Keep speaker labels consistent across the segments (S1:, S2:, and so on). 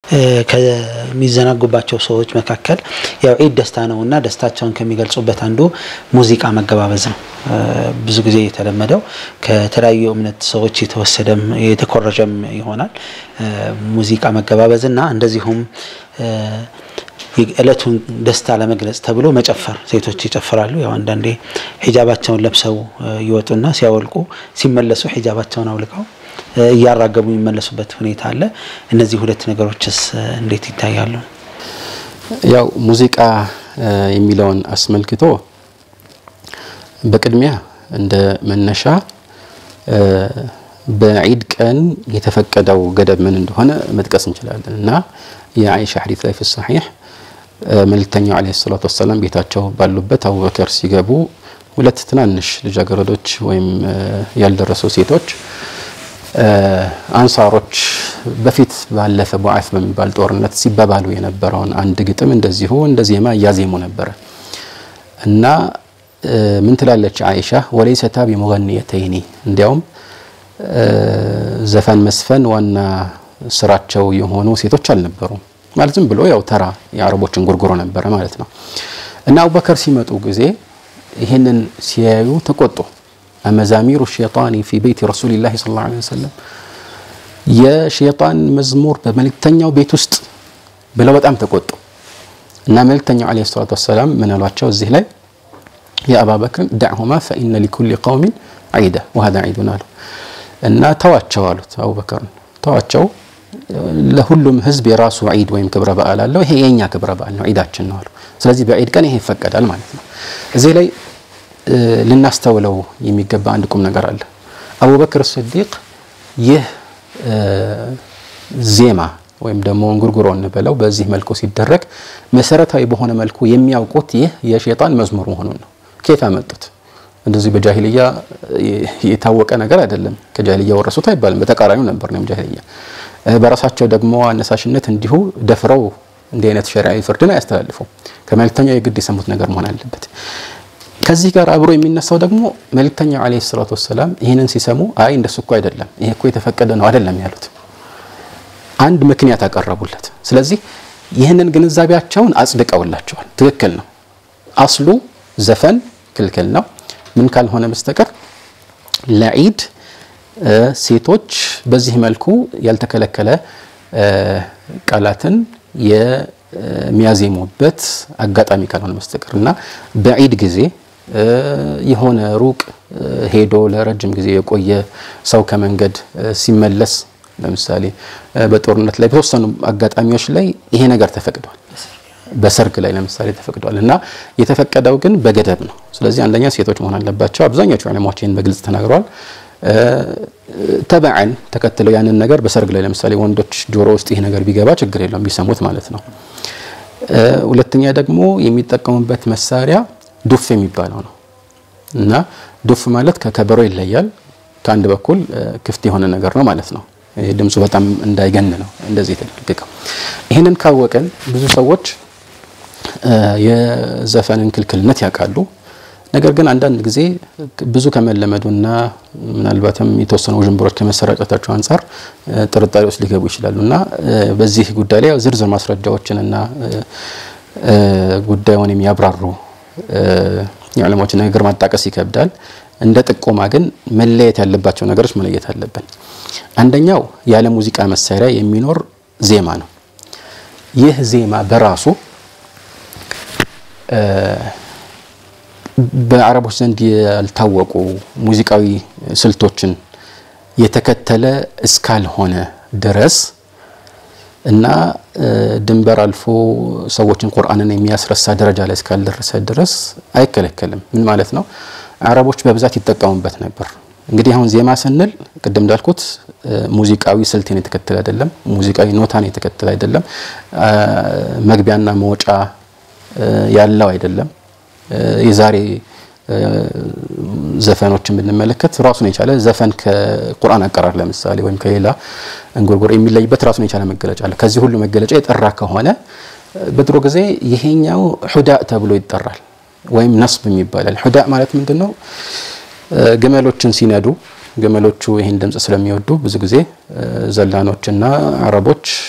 S1: ከሚዘናጉባቸው ሰዎች መካከል ያው ዒድ ደስታ ነው እና ደስታቸውን ከሚገልጹበት አንዱ ሙዚቃ መገባበዝ ነው። ብዙ ጊዜ የተለመደው ከተለያዩ እምነት ሰዎች የተወሰደም የተኮረጀም ይሆናል። ሙዚቃ መገባበዝ እና እንደዚሁም የዕለቱን ደስታ ለመግለጽ ተብሎ መጨፈር ሴቶች ይጨፍራሉ። ያው አንዳንዴ ሂጃባቸውን ለብሰው ይወጡና ሲያወልቁ ሲመለሱ ሂጃባቸውን አውልቀው እያራገቡ የሚመለሱበት ሁኔታ አለ። እነዚህ ሁለት ነገሮችስ እንዴት ይታያሉ?
S2: ያው ሙዚቃ የሚለውን አስመልክቶ በቅድሚያ እንደ መነሻ በዒድ ቀን የተፈቀደው ገደብ ምን እንደሆነ መጥቀስ እንችላለን እና የአይሻ ሐዲስ ላይ ፊ ሰሒሕ መልእክተኛው ዓለይሂ ሰላቱ ወሰላም ቤታቸው ባሉበት አቡበከር ሲገቡ ሁለት ትናንሽ ልጃገረዶች ወይም ያልደረሱ ሴቶች አንሳሮች በፊት ባለፈ ቡዓት በሚባል ጦርነት ሲባባሉ የነበረውን አንድ ግጥም እንደዚሁ እንደ ዜማ እያዜሙ ነበረ እና ምን ትላለች አይሻ ወለይሰታ ቢሙገኒየተይኒ እንዲያውም ዘፈን መስፈን ዋና ስራቸው የሆኑ ሴቶች አልነበሩም ማለት ዝም ብሎ ያው ተራ የአረቦችን ጉርጉሮ ነበረ ማለት ነው እና አቡበከር ሲመጡ ጊዜ ይህንን ሲያዩ ተቆጡ አመዛሚሩ ሸይጣኒ ፊ ቤት ረሱሊላህ ሰለላሁ ዐለይሂ ወሰለም የሸይጣን መዝሙር በመልእክተኛው ቤት ውስጥ ብለው በጣም ተቆጡ እና መልእክተኛው ዐለይሂ ሰላቱ ወሰላም ምን አሏቸው እዚህ ላይ የአባ በክር ዳዕሁማ ፈኢነ ሊኩሊ ቀውሚን ዒደ ወሀዛ ዒዱን አሉ እና ተዋቸው አሉት አቡበከርን ተዋቸው ለሁሉም ህዝብ የራሱ ዒድ ወይም ክብረ በዓል አለው ይሄ የኛ ክብረ በዓል ነው ዒዳችን ነው አሉ ስለዚህ በዒድ ቀን ይሄ ይፈቀዳል ማለት ነው እዚህ ላይ ልናስተውለው የሚገባ አንድ ቁም ነገር አለ አቡበክር ስዲቅ ይህ ዜማ ወይም ደግሞ እንጉርጉሮ እንበለው በዚህ መልኩ ሲደረግ መሰረታዊ በሆነ መልኩ የሚያውቁት ይህ የሸይጣን መዝሙር መሆኑን ነው ከየት አመጡት እንደዚህ በጃሂልያ የታወቀ ነገር አይደለም ከጃሂልያ ወረሱት አይባልም በተቃራኒው ነበር ነው ጃሂልያ በራሳቸው ደግሞ አነሳሽነት እንዲሁ ደፍረው እንዲህ አይነት ሸሪዓዊ ፍርድን አያስተላልፉም ከመልእክተኛው የግድ የሰሙት ነገር መሆን አለበት ከዚህ ጋር አብሮ የሚነሳው ደግሞ መልእክተኛው ዓለይሂ ሰላቱ ወሰላም ይህንን ሲሰሙ አይ እንደሱ እኮ አይደለም ይሄ እኮ የተፈቀደ ነው አይደለም ያሉት አንድ ምክንያት አቀረቡለት ስለዚህ ይህንን ግንዛቤያቸውን አጽድቀውላቸዋል ትክክል ነው አስሉ ዘፈን ክልክል ነው ምን ካልሆነ በስተቀር ለዒድ ሴቶች በዚህ መልኩ ያልተከለከለ ቃላትን የሚያዜሙበት አጋጣሚ ካልሆነ በስተቀር እና በዒድ ጊዜ የሆነ ሩቅ ሄዶ ለረጅም ጊዜ የቆየ ሰው ከመንገድ ሲመለስ ለምሳሌ በጦርነት ላይ በተወሰኑ አጋጣሚዎች ላይ ይሄ ነገር ተፈቅዷል በሰርግ ላይ ለምሳሌ ተፈቅዷል እና የተፈቀደው ግን በገደብ ነው ስለዚህ አንደኛ ሴቶች መሆን አለባቸው አብዛኞቹ ዑለማዎች ይህን በግልጽ ተናግረዋል ተበዓን ተከትለው ያንን ነገር በሰርግ ላይ ለምሳሌ ወንዶች ጆሮ ውስጥ ይሄ ነገር ቢገባ ችግር የለውም ቢሰሙት ማለት ነው ሁለተኛ ደግሞ የሚጠቀሙበት መሳሪያ ዱፍ የሚባለው ነው እና ዱፍ ማለት ከከበሮ ይለያል ከአንድ በኩል ክፍት የሆነ ነገር ነው ማለት ነው ድምፁ በጣም እንዳይገን ነው እንደዚህ የተደነገገው ይህንን ካወቀን ብዙ ሰዎች የዘፈንን ክልክልነት ያውቃሉ ነገር ግን አንዳንድ ጊዜ ብዙ ከመለመዱና ምናልባትም የተወሰኑ ውዥንብሮች ከመሰራጨታቸው አንጻር ጥርጣሬ ውስጥ ሊገቡ ይችላሉ እና በዚህ ጉዳይ ላይ ዝርዝር ማስረጃዎችንና ጉዳዩን የሚያብራሩ የዑለሞች ንግግር ማጣቀስ ይከብዳል እንደ ጥቆማ ግን መለየት ያለባቸው ነገሮች መለየት አለብን አንደኛው ያለ ሙዚቃ መሳሪያ የሚኖር ዜማ ነው ይህ ዜማ በራሱ በአረቦች ዘንድ ያልታወቁ ሙዚቃዊ ስልቶችን የተከተለ እስካልሆነ ድረስ እና ድንበር አልፎ ሰዎችን ቁርአንን የሚያስረሳ ደረጃ ላይ እስካልደረሰ ድረስ አይከለከልም ምን ማለት ነው አረቦች በብዛት ይጠቀሙበት ነበር እንግዲህ አሁን ዜማ ስንል ቅድም እንዳልኩት ሙዚቃዊ ስልትን የተከተለ አይደለም ሙዚቃዊ ኖታን የተከተለ አይደለም መግቢያና መውጫ ያለው አይደለም የዛሬ ዘፈኖችን ብንመለከት ራሱን የቻለ ዘፈን ከቁርአን አቀራር ለምሳሌ ወይም ከሌላ እንጉርጉር የሚለይበት ራሱን የቻለ መገለጫ አለ ከዚህ ሁሉ መገለጫ የጠራ ከሆነ በድሮ ጊዜ ይሄኛው ሑዳእ ተብሎ ይጠራል ወይም ነስብ ይባላል ሑዳእ ማለት ምንድን ነው ግመሎችን ሲነዱ ግመሎቹ ይህን ድምፅ ስለሚወዱ ብዙ ጊዜ ዘላኖችና አረቦች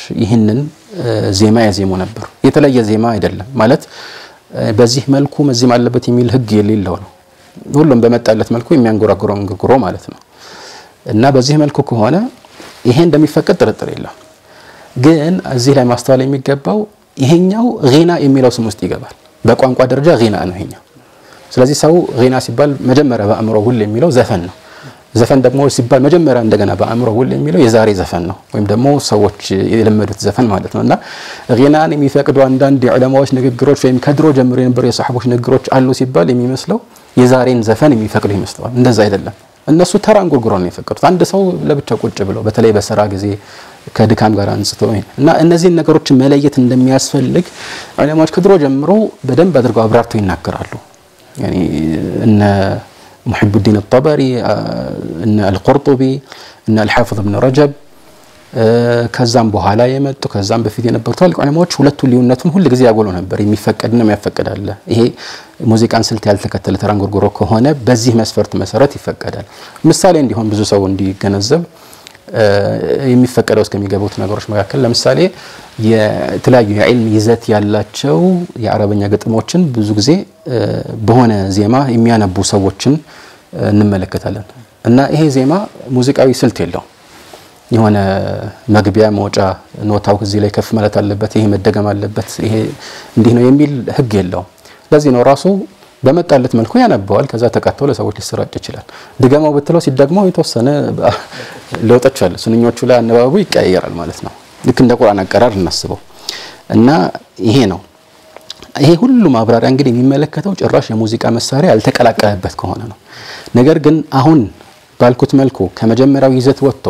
S2: ይህንን ዜማ ያዜሙ ነበር። የተለየ ዜማ አይደለም ማለት በዚህ መልኩ መዜም አለበት የሚል ህግ የሌለው ነው። ሁሉም በመጣለት መልኩ የሚያንጎራጉረው እንጉርጉሮ ማለት ነው። እና በዚህ መልኩ ከሆነ ይሄ እንደሚፈቀድ ጥርጥር የለም። ግን እዚህ ላይ ማስተዋል የሚገባው ይሄኛው ጊና የሚለው ስም ውስጥ ይገባል። በቋንቋ ደረጃ ጊና ነው ይሄኛው። ስለዚህ ሰው ጊና ሲባል መጀመሪያ በአእምሮ ውል የሚለው ዘፈን ነው። ዘፈን ደግሞ ሲባል መጀመሪያ እንደገና በአእምሮ ውል የሚለው የዛሬ ዘፈን ነው፣ ወይም ደግሞ ሰዎች የለመዱት ዘፈን ማለት ነው። እና ጊናን የሚፈቅዱ አንዳንድ የዑለማዎች ንግግሮች ወይም ከድሮ ጀምሮ የነበሩ የሰሓቦች ንግግሮች አሉ ሲባል የሚመስለው የዛሬን ዘፈን የሚፈቅዱ ይመስለዋል። እንደዛ አይደለም። እነሱ ተራ እንጉርጉሮ ነው የፈቀዱት። አንድ ሰው ለብቻ ቁጭ ብሎ በተለይ በስራ ጊዜ ከድካም ጋር አንስቶ እና እነዚህን ነገሮችን መለየት እንደሚያስፈልግ ዑለማዎች ከድሮ ጀምሮ በደንብ አድርገው አብራርተው ይናገራሉ። ያኒ እነ ሙሒቡዲን አጠበሪ እነ አልቁርጡቢ እነ አልሓፊዝ እብን ረጀብ ከዛም በኋላ የመጡ ከዛም በፊት የነበሩ ትላልቅ ዑለማዎች ሁለቱ ልዩነቱን ሁል ጊዜ ያጎሉ ነበር። የሚፈቀድና የሚያፈቅድ አለ። ይሄ ሙዚቃን ስልት ያልተከተለ ተራ እንጉርጉሮ ከሆነ በዚህ መስፈርት መሰረት ይፈቀዳል። ምሳሌ እንዲሆን ብዙ ሰው እንዲገነዘብ የሚፈቀደው እስከሚገቡት ነገሮች መካከል ለምሳሌ የተለያዩ የዕልም ይዘት ያላቸው የአረበኛ ግጥሞችን ብዙ ጊዜ በሆነ ዜማ የሚያነቡ ሰዎችን እንመለከታለን እና ይሄ ዜማ ሙዚቃዊ ስልት የለው የሆነ መግቢያ መውጫ ኖታው እዚህ ላይ ከፍ ማለት አለበት፣ ይሄ መደገም አለበት፣ ይሄ እንዲህ ነው የሚል ህግ የለውም። ለዚህ ነው ራሱ በመጣለት መልኩ ያነበዋል። ከዛ ተቀጥቶ ለሰዎች ሊሰራጭ ይችላል። ድገማው ብትለው ሲደግመው የተወሰነ ለውጦች አለ። ስንኞቹ ላይ አነባበቡ ይቀያየራል ማለት ነው። ልክ እንደ ቁርአን አቀራር እናስበው እና ይሄ ነው። ይሄ ሁሉ ማብራሪያ እንግዲህ የሚመለከተው ጭራሽ የሙዚቃ መሳሪያ ያልተቀላቀለበት ከሆነ ነው። ነገር ግን አሁን ባልኩት መልኩ ከመጀመሪያው ይዘት ወጥቶ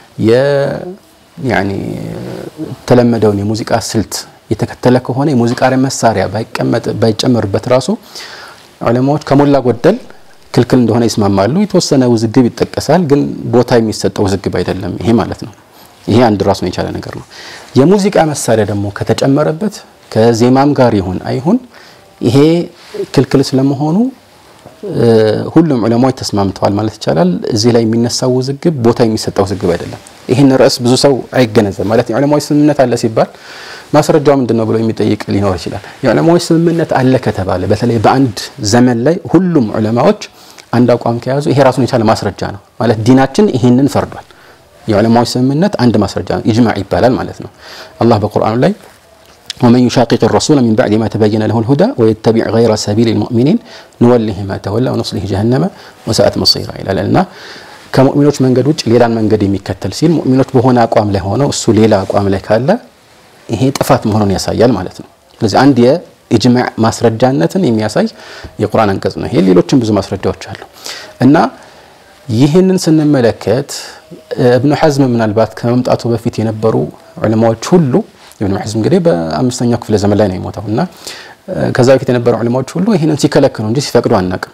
S2: የተለመደውን የሙዚቃ ስልት የተከተለ ከሆነ የሙዚቃ መሳሪያ ባይቀመጥ ባይጨመርበት ራሱ ዑለማዎች ከሞላ ጎደል ክልክል እንደሆነ ይስማማሉ። የተወሰነ ውዝግብ ይጠቀሳል፣ ግን ቦታ የሚሰጠው ውዝግብ አይደለም ይሄ ማለት ነው። ይሄ አንድ ራሱን የቻለ ነገር ነው። የሙዚቃ መሳሪያ ደግሞ ከተጨመረበት ከዜማም ጋር ይሁን አይሁን ይሄ ክልክል ስለመሆኑ ሁሉም ዑለማዎች ተስማምተዋል ማለት ይቻላል። እዚህ ላይ የሚነሳው ውዝግብ ቦታ የሚሰጠው ውዝግብ አይደለም። ይህን ርዕስ ብዙ ሰው አይገነዘብ ማለት የዑለማዎች ስምምነት አለ ሲባል ማስረጃው ምንድን ነው ብሎ የሚጠይቅ ሊኖር ይችላል። የዑለማዎች ስምምነት አለ ከተባለ በተለይ በአንድ ዘመን ላይ ሁሉም ዑለማዎች አንድ አቋም ከያዙ ይሄ ራሱን የቻለ ማስረጃ ነው ማለት ዲናችን ይህንን ፈርዷል። የዑለማዎች ስምምነት አንድ ማስረጃ ነው፣ ኢጅማዕ ይባላል ማለት ነው። አላህ በቁርአኑ ላይ ወመን ዩሻቂቅ ረሱለ ሚን ባዕድ ማ ተበየነ ለሁ ልሁዳ ወየተቢዕ ገይረ ሰቢል ልሙእሚኒን ንወሊህ ማ ተወላ ወኑስሊህ ጀሀነመ ወሰአት መሲራ ይላል እና ከሙእሚኖች መንገድ ውጭ ሌላን መንገድ የሚከተል ሲል ሙእሚኖች በሆነ አቋም ላይ ሆነው እሱ ሌላ አቋም ላይ ካለ ይሄ ጥፋት መሆኑን ያሳያል ማለት ነው። ስለዚህ አንድ የኢጅማዕ ማስረጃነትን የሚያሳይ የቁርአን አንቀጽ ነው ይሄ። ሌሎችም ብዙ ማስረጃዎች አሉ እና ይህንን ስንመለከት እብኑ ሐዝም ምናልባት ከመምጣቱ በፊት የነበሩ ዑለማዎች ሁሉ ኢብኑ ሐዝም እንግዲህ በአምስተኛው ክፍለ ዘመን ላይ ነው የሞተው እና ከዛ በፊት የነበሩ ዑለማዎች ሁሉ ይህንን ሲከለክሉ እንጂ ሲፈቅዱ አናቅም።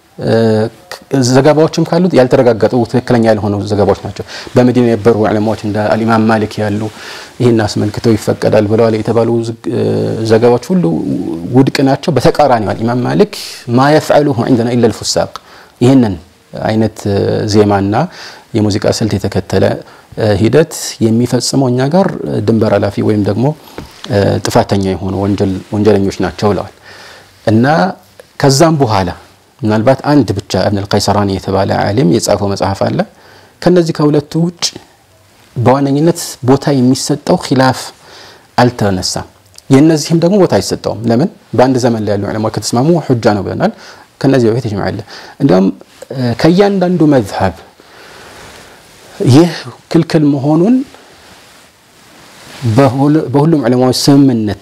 S2: ዘገባዎችም ካሉት ያልተረጋገጡ ትክክለኛ ያልሆኑ ዘገባዎች ናቸው። በመዲና የነበሩ ዑለማዎች እንደ አልኢማም ማሊክ ያሉ ይህን አስመልክተው ይፈቀዳል ብለዋል የተባሉ ዘገባዎች ሁሉ ውድቅ ናቸው። በተቃራኒው አልኢማም ማሊክ ማ የፍዐሉሁ ዐንደና ኢላ ልፉሳቅ ይህንን አይነት ዜማና የሙዚቃ ስልት የተከተለ ሂደት የሚፈጽመው እኛ ጋር ድንበር ኃላፊ ወይም ደግሞ ጥፋተኛ የሆኑ ወንጀለኞች ናቸው ብለዋል እና ከዛም በኋላ ምናልባት አንድ ብቻ እብን አልቀይሰራኒ የተባለ ዓሊም የጻፈው መጽሐፍ አለ። ከነዚህ ከሁለቱ ውጭ በዋነኝነት ቦታ የሚሰጠው ኪላፍ አልተነሳም። የእነዚህም ደግሞ ቦታ አይሰጠውም። ለምን? በአንድ ዘመን ላይ ያሉ ዑለማዎች ከተስማሙ ሑጃ ነው ብለናል። ከነዚህ በፊት ይጅማዕ አለ። እንዲያውም ከእያንዳንዱ መዝሀብ ይህ ክልክል መሆኑን በሁሉም ዑለማዎች ስምምነት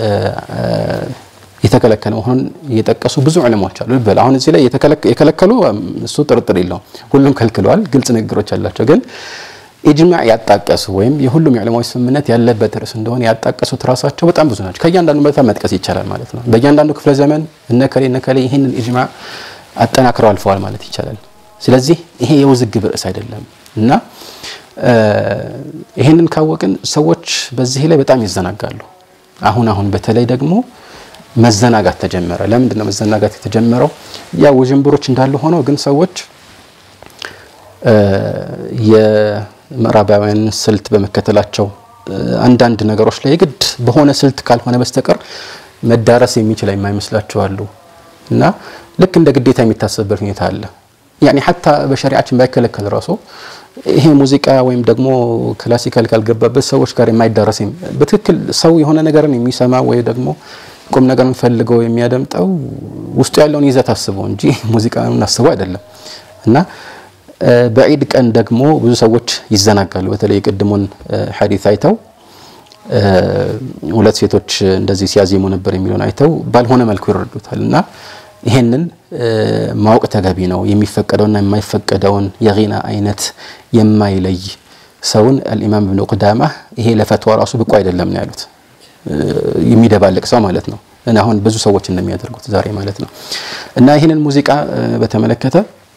S2: የተከለከለ መሆኑን እየጠቀሱ ብዙ ዑለማዎች አሉ። ልበል አሁን እዚህ ላይ የከለከሉ እሱ ጥርጥር የለውም፣ ሁሉም ከልክለዋል። ግልጽ ንግግሮች አላቸው። ግን ኢጅማዕ ያጣቀሱ ወይም የሁሉም የዑለማዎች ስምምነት ያለበት ርዕስ እንደሆነ ያጣቀሱት ራሳቸው በጣም ብዙ ናቸው። ከእያንዳንዱ መታ መጥቀስ ይቻላል ማለት ነው። በእያንዳንዱ ክፍለ ዘመን እነከሌ እነከሌ ይህንን ኢጅማዕ አጠናክረው አልፈዋል ማለት ይቻላል። ስለዚህ ይሄ የውዝግብ ርዕስ አይደለም እና ይህንን ካወቅን ሰዎች በዚህ ላይ በጣም ይዘናጋሉ። አሁን አሁን በተለይ ደግሞ መዘናጋት ተጀመረ። ለምንድን ነው መዘናጋት የተጀመረው? ያ ውዥንብሮች እንዳሉ ሆነው ግን ሰዎች የምዕራባውያን ስልት በመከተላቸው አንዳንድ ነገሮች ላይ የግድ በሆነ ስልት ካልሆነ በስተቀር መዳረስ የሚችል የማይመስላቸው አሉ እና ልክ እንደ ግዴታ የሚታሰብበት ሁኔታ አለ። ያኔ ሀታ በሸሪዓችን ባይከለከል ራሱ ይሄ ሙዚቃ ወይም ደግሞ ክላሲካል ካልገባበት ሰዎች ጋር የማይዳረስ በትክክል ሰው የሆነ ነገርን የሚሰማ ወይ ደግሞ ቁም ነገርን ፈልገው የሚያደምጠው ውስጡ ያለውን ይዘት አስበው እንጂ ሙዚቃን አስበው አይደለም እና በዒድ ቀን ደግሞ ብዙ ሰዎች ይዘናጋሉ። በተለይ የቅድሙን ሐዲት አይተው ሁለት ሴቶች እንደዚህ ሲያዜሙ ነበር የሚለውን አይተው ባልሆነ መልኩ ይረዱታል እና ይሄንን ማወቅ ተገቢ ነው። የሚፈቀደውና የማይፈቀደውን የጊና አይነት የማይለይ ሰውን አልኢማም ብኑ ቁዳማ ይሄ ለፈትዋ ራሱ ብቁ አይደለም ነው ያሉት። የሚደባልቅ ሰው ማለት ነው እና አሁን ብዙ ሰዎች እንደሚያደርጉት ዛሬ ማለት ነው እና ይህንን ሙዚቃ በተመለከተ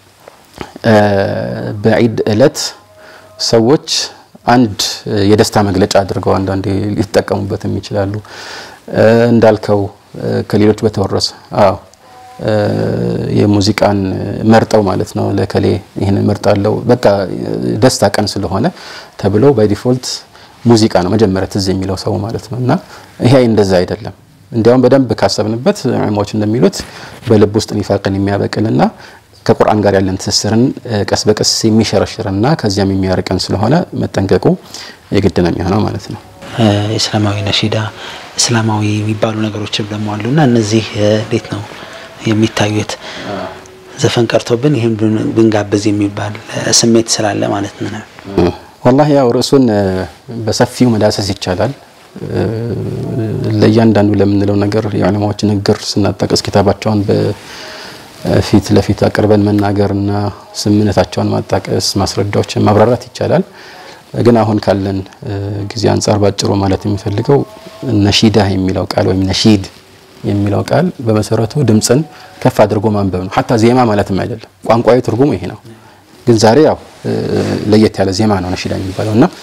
S2: በዒድ እለት ሰዎች አንድ የደስታ መግለጫ አድርገው አንዳንዴ ሊጠቀሙበትም ይችላሉ። እንዳልከው ከሌሎች በተወረሰ አዎ የሙዚቃን መርጠው ማለት ነው ለከሌ ይህንን መርጣለው በቃ ደስታ ቀን ስለሆነ ተብሎ ባይ ዲፎልት ሙዚቃ ነው መጀመሪያ ትዝ የሚለው ሰው ማለት ነው እና ይሄ እንደዛ አይደለም። እንዲያውም በደንብ ካሰብንበት ዑለማዎች እንደሚሉት በልብ ውስጥ ኒፋቅን የሚያበቅልና ከቁርአን ጋር ያለን ትስስርን ቀስ በቀስ የሚሸረሽርና ከዚያም የሚያርቀን ስለሆነ መጠንቀቁ የግድ ነው የሚሆነው ማለት ነው።
S1: እስላማዊ ነሺዳ፣ እስላማዊ የሚባሉ ነገሮችም ደግሞ አሉና እነዚህ እንዴት ነው የሚታዩት? ዘፈን ቀርቶብን ይህም ብንጋብዝ የሚባል ስሜት ስላለ ማለት ነው።
S2: ወላሂ ያው ርዕሱን በሰፊው መዳሰስ ይቻላል። ለእያንዳንዱ ለምንለው ነገር የዑለማዎች ንግግር ስናጠቅስ ኪታባቸውን ፊት ለፊት አቅርበን መናገርና ስምምነታቸውን ማጣቀስ ማስረዳዎችን ማብራራት ይቻላል። ግን አሁን ካለን ጊዜ አንጻር ባጭሩ ማለት የሚፈልገው ነሺዳ የሚለው ቃል ወይም ነሺድ የሚለው ቃል በመሰረቱ ድምፅን ከፍ አድርጎ ማንበብ ነው። ሀታ ዜማ ማለትም አይደለም። ቋንቋዊ ትርጉሙ ይሄ ነው። ግን ዛሬ ያው ለየት ያለ ዜማ ነው ነሺዳ የሚባለው እና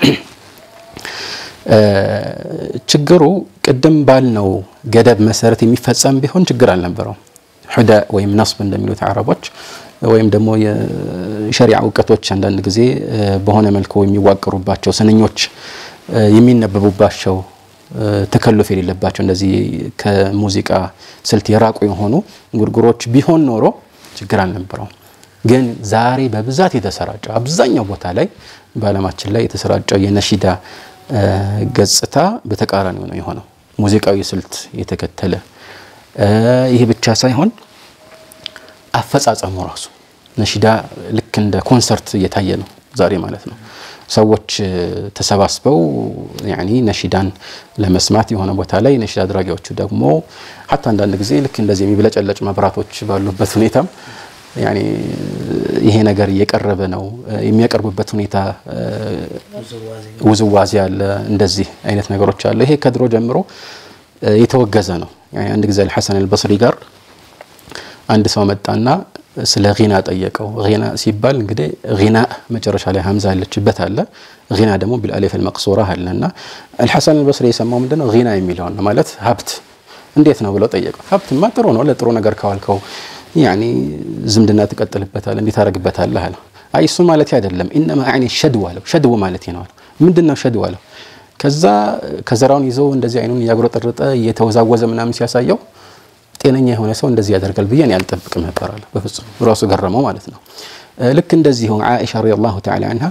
S2: ችግሩ ቅድም ባልነው ገደብ መሰረት የሚፈጸም ቢሆን ችግር አልነበረውም። ሁዳ ወይም ነስብ እንደሚሉት አረቦች ወይም ደግሞ የሸሪዓ እውቀቶች አንዳንድ ጊዜ በሆነ መልኩ የሚዋቀሩባቸው ስንኞች የሚነበቡባቸው ተከልፍ የሌለባቸው እንደዚህ ከሙዚቃ ስልት የራቁ የሆኑ እንጉርጉሮች ቢሆን ኖሮ ችግር አልነበረውም። ግን ዛሬ በብዛት የተሰራጨው አብዛኛው ቦታ ላይ በዓለማችን ላይ የተሰራጨው የነሺዳ ገጽታ በተቃራኒው ነው የሆነው። ሙዚቃዊ ስልት የተከተለ ይህ ብቻ ሳይሆን አፈጻጸሙ ራሱ ነሺዳ ልክ እንደ ኮንሰርት እየታየ ነው ዛሬ ማለት ነው። ሰዎች ተሰባስበው ያኒ ነሺዳን ለመስማት የሆነ ቦታ ላይ ነሺዳ አድራጊዎቹ ደግሞ ሀታ አንዳንድ ጊዜ ልክ እንደዚህ የሚብለጨለጭ መብራቶች ባሉበት ሁኔታም ያኒ ይሄ ነገር እየቀረበ ነው። የሚያቀርቡበት ሁኔታ ውዝዋዜ አለ፣ እንደዚህ አይነት ነገሮች አለ። ይሄ ከድሮ ጀምሮ የተወገዘ ነው። አንድ ጊዜ አልሐሰን አልበስሪ ጋር አንድ ሰው መጣና ስለ ጊና ጠየቀው። ጊና ሲባል እንግዲህ ጊና መጨረሻ ላይ ሀምዛ ያለችበት አለ፣ ጊና ደግሞ ቢልአሊፍ አልመቅሱራ አለ እና አልሐሰን አልበስሪ የሰማው ምንድነው ጊና የሚለውን ነው ማለት ሀብት እንዴት ነው ብለው ጠየቀው። ሀብትማ ጥሩ ነው፣ ለጥሩ ነገር ካዋልከው ያኒ ዝምድና ትቀጥልበታል፣ እንዴት ታደርግበታለህ አለ። አይ እሱ ማለት አይደለም፣ ኢነማ አዕኒ ሸድው አለው። ሸድው ማለት ነው አለው። ምንድን ነው ሸድው አለው። ከዛ ከዘራውን ይዘው እንደዚህ አይኑን እያጉረጠረጠ እየተወዛወዘ ምናምን ሲያሳየው ጤነኛ የሆነ ሰው እንደዚህ ያደርጋል ብዬ እኔ አልጠብቅም ነበር አለ። በፍጹም ራሱ ገረመው ማለት ነው። ልክ እንደዚሁ ዓኢሻ ረዲየላሁ ተዓላ አንሃ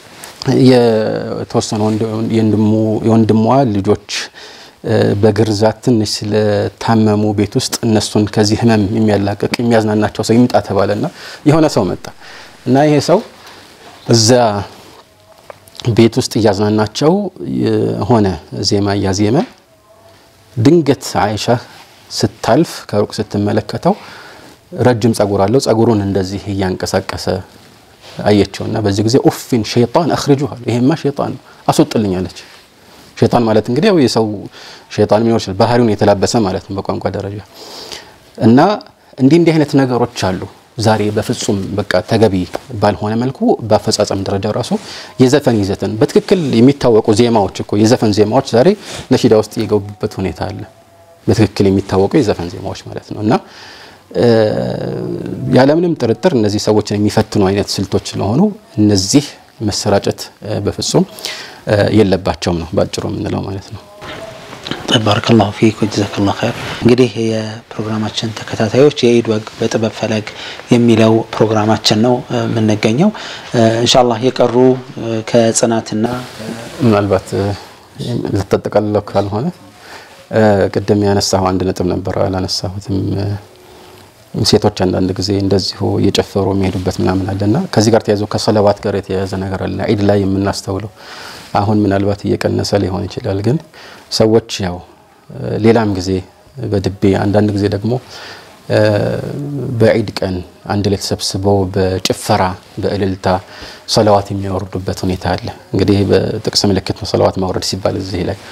S2: የተወሰኑ የወንድሟ ልጆች በግርዛት ትንሽ ስለታመሙ ቤት ውስጥ እነሱን ከዚህ ህመም የሚያላቅቅ የሚያዝናናቸው ሰው ይምጣ ተባለና የሆነ ሰው መጣ እና ይሄ ሰው እዛ ቤት ውስጥ እያዝናናቸው ሆነ ዜማ እያዜመ ድንገት አይሻ ስታልፍ ከሩቅ ስትመለከተው ረጅም ጸጉር አለው። ጸጉሩን እንደዚህ እያንቀሳቀሰ አየችውና በዚህ ጊዜ ኡፊን ሸይጣን አኽርጁ አለ። ይሄማ ሸይጣን ነው አስወጥልኝ አለች። ሸይጣን ማለት እንግዲህ ያው የሰው ሸይጣን ሊኖር ይችላል፣ ባህሪውን የተላበሰ ማለት ነው በቋንቋ ደረጃ እና እንዲህ እንዲህ አይነት ነገሮች አሉ። ዛሬ በፍጹም በቃ ተገቢ ባልሆነ መልኩ በአፈጻጸም ደረጃ ራሱ የዘፈን ይዘትን በትክክል የሚታወቁ ዜማዎች እኮ የዘፈን ዜማዎች ዛሬ ነሺዳ ውስጥ የገቡበት ሁኔታ አለ። በትክክል የሚታወቁ የዘፈን ዜማዎች ማለት ነው እና ያለምንም ጥርጥር እነዚህ ሰዎችን የሚፈትኑ አይነት ስልቶች ስለሆኑ እነዚህ መሰራጨት በፍጹም የለባቸውም ነው ባጭሩ የምንለው ማለት ነው።
S1: ባረከላሁ ፊክ ወጀዛከላሁ ኸይር። እንግዲህ የፕሮግራማችን ተከታታዮች የኢድ ወግ በጥበብ ፈለግ የሚለው ፕሮግራማችን ነው የምንገኘው። ኢንሻአላህ የቀሩ ከጽናትና
S2: ምናልባት ልታጠቃልለው ካልሆነ ቅድም ያነሳሁ አንድ ነጥብ ነበረ አላነሳሁትም። ሴቶች አንዳንድ ጊዜ እንደዚሁ እየጨፈሩ የሚሄዱበት ምናምን አለና ከዚህ ጋር ተያይዞ ከሰለዋት ጋር የተያያዘ ነገር አለ ዒድ ላይ የምናስተውለው አሁን ምናልባት እየቀነሰ ሊሆን ይችላል። ግን ሰዎች ያው ሌላም ጊዜ በድቤ አንዳንድ ጊዜ ደግሞ በዒድ ቀን አንድ ላይ ተሰብስበው በጭፈራ በእልልታ ሰለዋት የሚያወርዱበት ሁኔታ አለ። እንግዲህ በጥቅስ ምልክት ነው ሰለዋት ማውረድ ሲባል እዚህ ላይ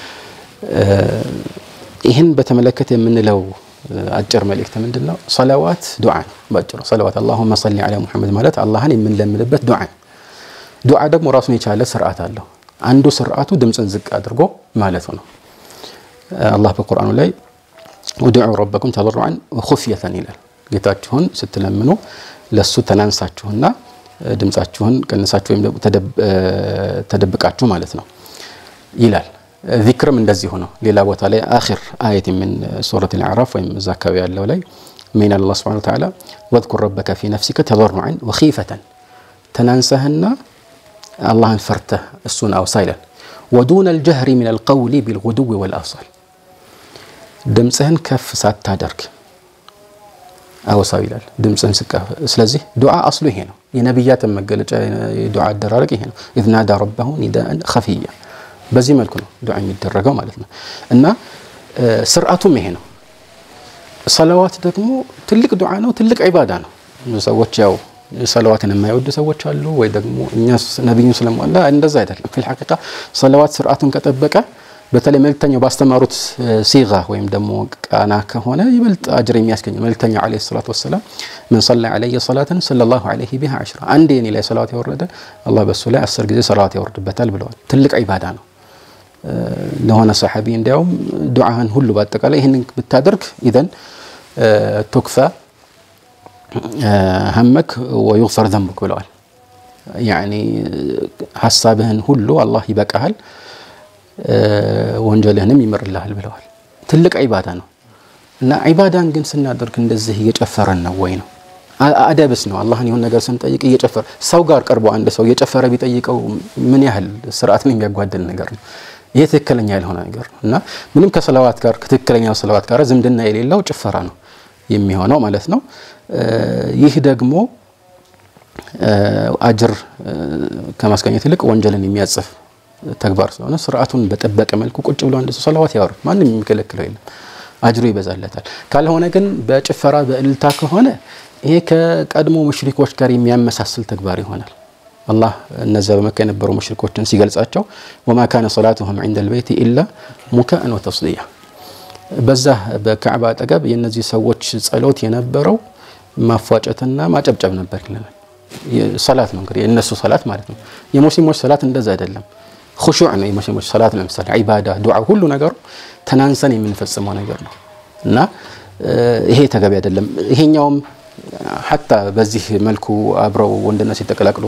S2: ይህን በተመለከተ የምንለው አጭር መልእክት ምንድን ነው? ሰለዋት ዱዓ ነው ባጭሩ። ሰለዋት አላሁመ ሰሊ ዐላ ሙሐመድ ማለት አላህን የምንለምንበት ዱዓ ነው። ዱዓ ደግሞ ራሱን የቻለ ስርዓት አለው። አንዱ ስርዓቱ ድምፅን ዝቅ አድርጎ ማለቱ ነው። አላህ በቁርአኑ ላይ ውድዑ ረበኩም ተضሩዐን ወኹፍየተን ይላል። ጌታችሁን ስትለምኑ ለሱ ተናንሳችሁና ድምፃችሁን ቀንሳችሁ ወይም ተደብቃችሁ ማለት ነው ይላል። ዚክርም እንደዚሁ ነው። ሌላ ቦታ ላይ አኺር አየት ምን ሱረት አልአዕራፍ ወይም እዛ አካባቢ ያለው ላይ ምን አላህ ሱብሓነሁ ወተዓላ ወዝኩር ረበከ ፊ ነፍሲከ ተضሩዐን ወኺፈተን ተናንሰህና አላህን ፈርተህ እሱን አውሳ ይላል። ወዱነ አልጀህሪ ሚን አልቀውሊ ቢልጉዱዊ ወልአሳል ድምፅህን ከፍ ሳታደርግ አውሳው ይላል። ድምፅህን ስቃ ስለዚህ ዱዓ አስሉ ይሄ ነው። የነቢያትን መገለጫ የዱዓ አደራረግ ይሄ ነው። ኢዝ ናዳ ረበሁ ኒዳአን ኸፊያ በዚህ መልኩ ነው ዱዓ የሚደረገው ማለት ነው። እና ስርዓቱም ይሄ ነው። ሰለዋት ደግሞ ትልቅ ዱዓ ነው፣ ትልቅ ዒባዳ ነው። ሰዎች ያው ሰለዋትን የማይወዱ ሰዎች አሉ፣ ወይ ደግሞ እኛ ነቢዩን ስለሟላ እንደዛ አይደለም። ፊል ሐቂቃ ሰለዋት ስርዓቱን ከጠበቀ በተለይ መልክተኛው ባስተማሩት ሲጋ ወይም ደግሞ ቃና ከሆነ ይበልጥ አጅር የሚያስገኘው መልክተኛው ዓለይሂ ሰላቱ ወሰላም ምን ሰላ ዓለየ ሰላትን ሰለላሁ ዓለይሂ ቢሃ ዐሽራ አንዴ እኔ ላይ ሰላዋት ያወረደ አላህ በሱ ላይ አስር ጊዜ ሰላዋት ያወርድበታል ብለዋል። ትልቅ ዒባዳ ነው። ለሆነ ሰሓቢ እንዲያውም ዱዓህን ሁሉ በአጠቃላይ ይህንን ብታደርግ ኢዘን ቱክፋ ሀመክ ወዩግፈር ዘንቡክ ብለዋል። ያኒ ሀሳብህን ሁሉ አላህ ይበቃሃል ወንጀልህንም ይምርልሃል ብለዋል። ትልቅ ዒባዳ ነው እና ዒባዳን ግን ስናደርግ እንደዚህ እየጨፈረን ነው ወይ ነው አደብስ ነው። አላህን የሆነ ነገር ስንጠይቅ እየጨፈረ ሰው ጋር ቀርቦ አንድ ሰው እየጨፈረ ቢጠይቀው ምን ያህል ስርዓትን የሚያጓድል ነገር ነው። ይህ ትክክለኛ ያልሆነ ነገር ነው እና ምንም ከሰለዋት ጋር ከትክክለኛው ሰለዋት ጋር ዝምድና የሌለው ጭፈራ ነው የሚሆነው ማለት ነው። ይህ ደግሞ አጅር ከማስገኘት ይልቅ ወንጀልን የሚያጽፍ ተግባር ስለሆነ ስርዓቱን በጠበቀ መልኩ ቁጭ ብሎ አንድ ሰው ሰለዋት ያወርድ፣ ማንም የሚከለክለው የለም፣ አጅሩ ይበዛለታል። ካልሆነ ግን በጭፈራ በእልልታ ከሆነ ይሄ ከቀድሞ ሙሽሪኮች ጋር የሚያመሳስል ተግባር ይሆናል። አላህ እነዚያ በመካ የነበሩ ሙሽሪኮችን ሲገልጻቸው ወማ ካነ ሰላቱሁም ዒንደ ልበይቲ ኢላ ሙካእን ወተስዲያ በዛ በካዕባ አጠገብ የእነዚህ ሰዎች ጸሎት የነበረው ማፏጨትና ማጨብጨብ ነበር ይለናል። ሰላት ነው እንግዲህ የእነሱ ሰላት ማለት ነው። የሙስሊሞች ሰላት እንደዛ አይደለም። ሁሹዕ ነው የሙስሊሞች ሰላት። ለምሳሌ ዒባዳ፣ ዱዓ፣ ሁሉ ነገሩ ተናንሰን የምንፈጽመው ነገር ነው እና ይሄ ተገቢ አይደለም። ይሄኛውም ሐታ በዚህ መልኩ አብረው ወንድና ሴት ተቀላቅሎ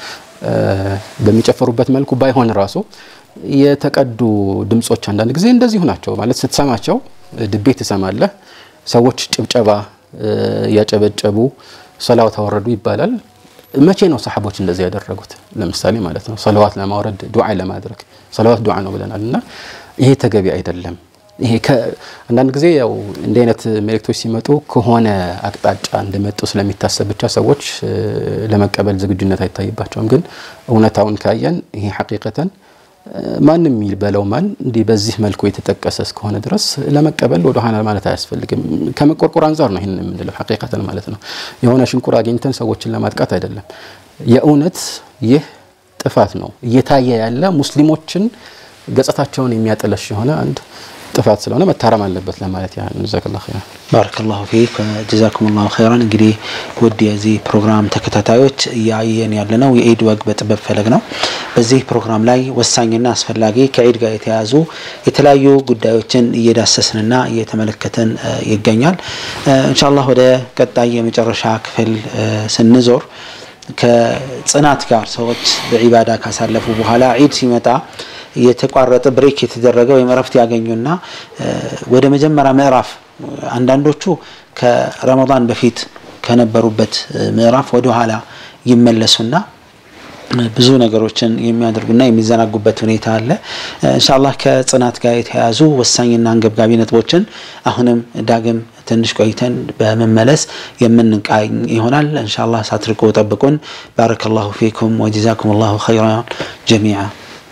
S2: በሚጨፈሩበት መልኩ ባይሆን ራሱ የተቀዱ ድምጾች አንዳንድ ጊዜ እንደዚሁ ናቸው። ማለት ስትሰማቸው ድቤ ትሰማለህ። ሰዎች ጭብጨባ ያጨበጨቡ ሰላዋት አወረዱ ይባላል። መቼ ነው ሰሓቦች እንደዚህ ያደረጉት? ለምሳሌ ማለት ነው ሰለዋት ለማውረድ ዱዓ ለማድረግ ሰለዋት ዱዓ ነው ብለናል እና ይሄ ተገቢ አይደለም። ይሄ አንዳንድ ጊዜ ያው እንዲህ አይነት መልእክቶች ሲመጡ ከሆነ አቅጣጫ እንደመጡ ስለሚታሰብ ብቻ ሰዎች ለመቀበል ዝግጁነት አይታይባቸውም። ግን እውነታውን ካየን ይሄ ሐቂቀተን ማንም የሚበለው ማን እንዲህ በዚህ መልኩ የተጠቀሰ እስከሆነ ድረስ ለመቀበል ወደ ኋላ ማለት አያስፈልግም። ከመቆርቆር አንጻር ነው ይህን የምንለው ሐቂቀተን ማለት ነው። የሆነ ሽንቁር አግኝተን ሰዎችን ለማጥቃት አይደለም። የእውነት ይህ ጥፋት ነው እየታየ ያለ ሙስሊሞችን ገጽታቸውን የሚያጠለሽ የሆነ አንድ ጥፋት ስለሆነ መታረም አለበት ለማለት ያህል ጀዛከላሁ ኸይራን።
S1: ባረከላሁ ፊክ ጀዛኩም ላሁ ኸይራን። እንግዲህ ውድ የዚህ ፕሮግራም ተከታታዮች እያየን ያለነው የኢድ ወግ በጥበብ ፈለግ ነው። በዚህ ፕሮግራም ላይ ወሳኝና አስፈላጊ ከኢድ ጋር የተያዙ የተለያዩ ጉዳዮችን እየዳሰስንና እየተመለከትን ይገኛል። ኢንሻአላህ ወደ ቀጣይ የመጨረሻ ክፍል ስንዞር ከጽናት ጋር ሰዎች በዒባዳ ካሳለፉ በኋላ ዒድ ሲመጣ የተቋረጠ ብሬክ የተደረገ ወይም እረፍት ያገኙና ወደ መጀመሪያ ምዕራፍ አንዳንዶቹ ከረመዳን በፊት ከነበሩበት ምዕራፍ ወደ ኋላ ይመለሱና ብዙ ነገሮችን የሚያደርጉና የሚዘናጉበት ሁኔታ አለ። እንሻላህ ከጽናት ጋር የተያያዙ ወሳኝና አንገብጋቢ ነጥቦችን አሁንም ዳግም ትንሽ ቆይተን በመመለስ የምንቃኝ ይሆናል። እንሻላህ ሳትርቁ ጠብቁን። ባረከላሁ ፊኩም ወጀዛኩም ላሁ ኸይራን ጀሚዓ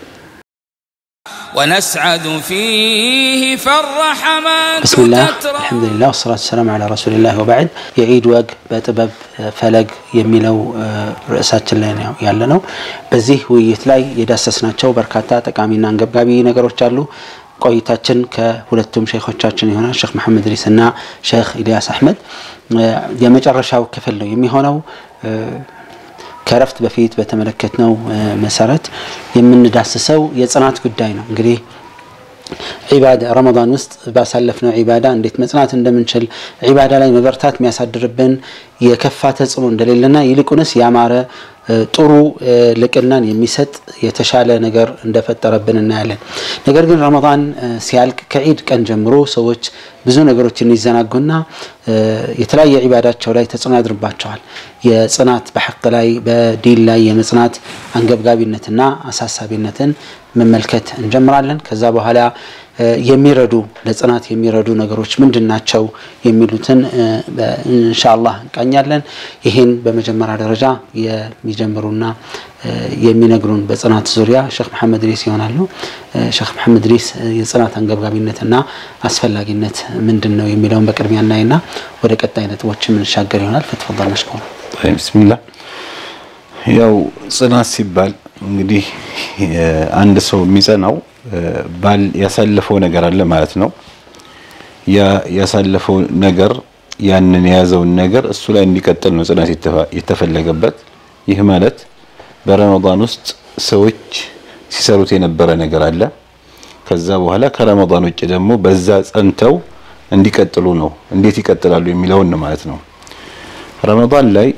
S3: ونسعد فيه فالرحمات
S1: ብስሚላህ
S3: تترى
S1: አልሐምዱሊላህ ወሰላቱ ሰላም ዐላ ረሱሊላህ ወበዕድ የዒድ ወግ በጥበብ ፈለግ የሚለው ርዕሳችን ላይ ነው ያለ ነው። በዚህ ውይይት ላይ የዳሰስናቸው በርካታ ጠቃሚና አንገብጋቢ ነገሮች አሉ። ቆይታችን ከሁለቱም ሼኾቻችን ይሆናል ሼክ መሐመድ ሪስ እና ሼክ ኢልያስ አሕመድ የመጨረሻው ክፍል ነው የሚሆነው። ከረፍት በፊት በተመለከትነው መሰረት የምንዳስሰው የጽናት ጉዳይ ነው። እንግዲህ ዒባዳ ረመዳን ውስጥ ባሳለፍነው ዒባዳ እንዴት መጽናት እንደምንችል ዒባዳ ላይ መበርታት የሚያሳድርብን የከፋ ተጽዕኖ እንደሌለና ይልቁንስ ያማረ ጥሩ ልቅናን የሚሰጥ የተሻለ ነገር እንደፈጠረብን እናያለን። ነገር ግን ረመዳን ሲያልቅ ከዒድ ቀን ጀምሮ ሰዎች ብዙ ነገሮችን ይዘናጉና የተለያየ ዒባዳቸው ላይ ተጽዕኖ ያድርባቸዋል። የጽናት በሐቅ ላይ በዲን ላይ የመጽናት አንገብጋቢነትና አሳሳቢነትን መመልከት እንጀምራለን። ከዛ በኋላ የሚረዱ ለጽናት የሚረዱ ነገሮች ምንድን ናቸው የሚሉትን ኢንሻአላህ እንቃኛለን። ይህን በመጀመሪያ ደረጃ የሚጀምሩና የሚነግሩን በጽናት ዙሪያ ሼክ መሐመድ ሪስ ይሆናሉ። ሼክ መሐመድ ሪስ የጽናት አንገብጋቢነትና አስፈላጊነት ምንድን ነው የሚለውን በቅድሚያ እናይና ወደ ቀጣይ ነጥቦች የምንሻገር ይሆናል። ፈትፈል መሽኩር።
S4: ብስሚላህ ያው ጽናት ሲባል እንግዲህ አንድ ሰው የሚጸናው ባል ያሳለፈው ነገር አለ ማለት ነው። ያ ያሳለፈው ነገር ያንን የያዘውን ነገር እሱ ላይ እንዲቀጥል ነው ጽናት የተፈለገበት። ይህ ማለት በረመዳን ውስጥ ሰዎች ሲሰሩት የነበረ ነገር አለ። ከዛ በኋላ ከረመዳን ውጭ ደግሞ በዛ ጸንተው እንዲቀጥሉ ነው። እንዴት ይቀጥላሉ የሚለውን ነው ማለት ነው። ረመዳን ላይ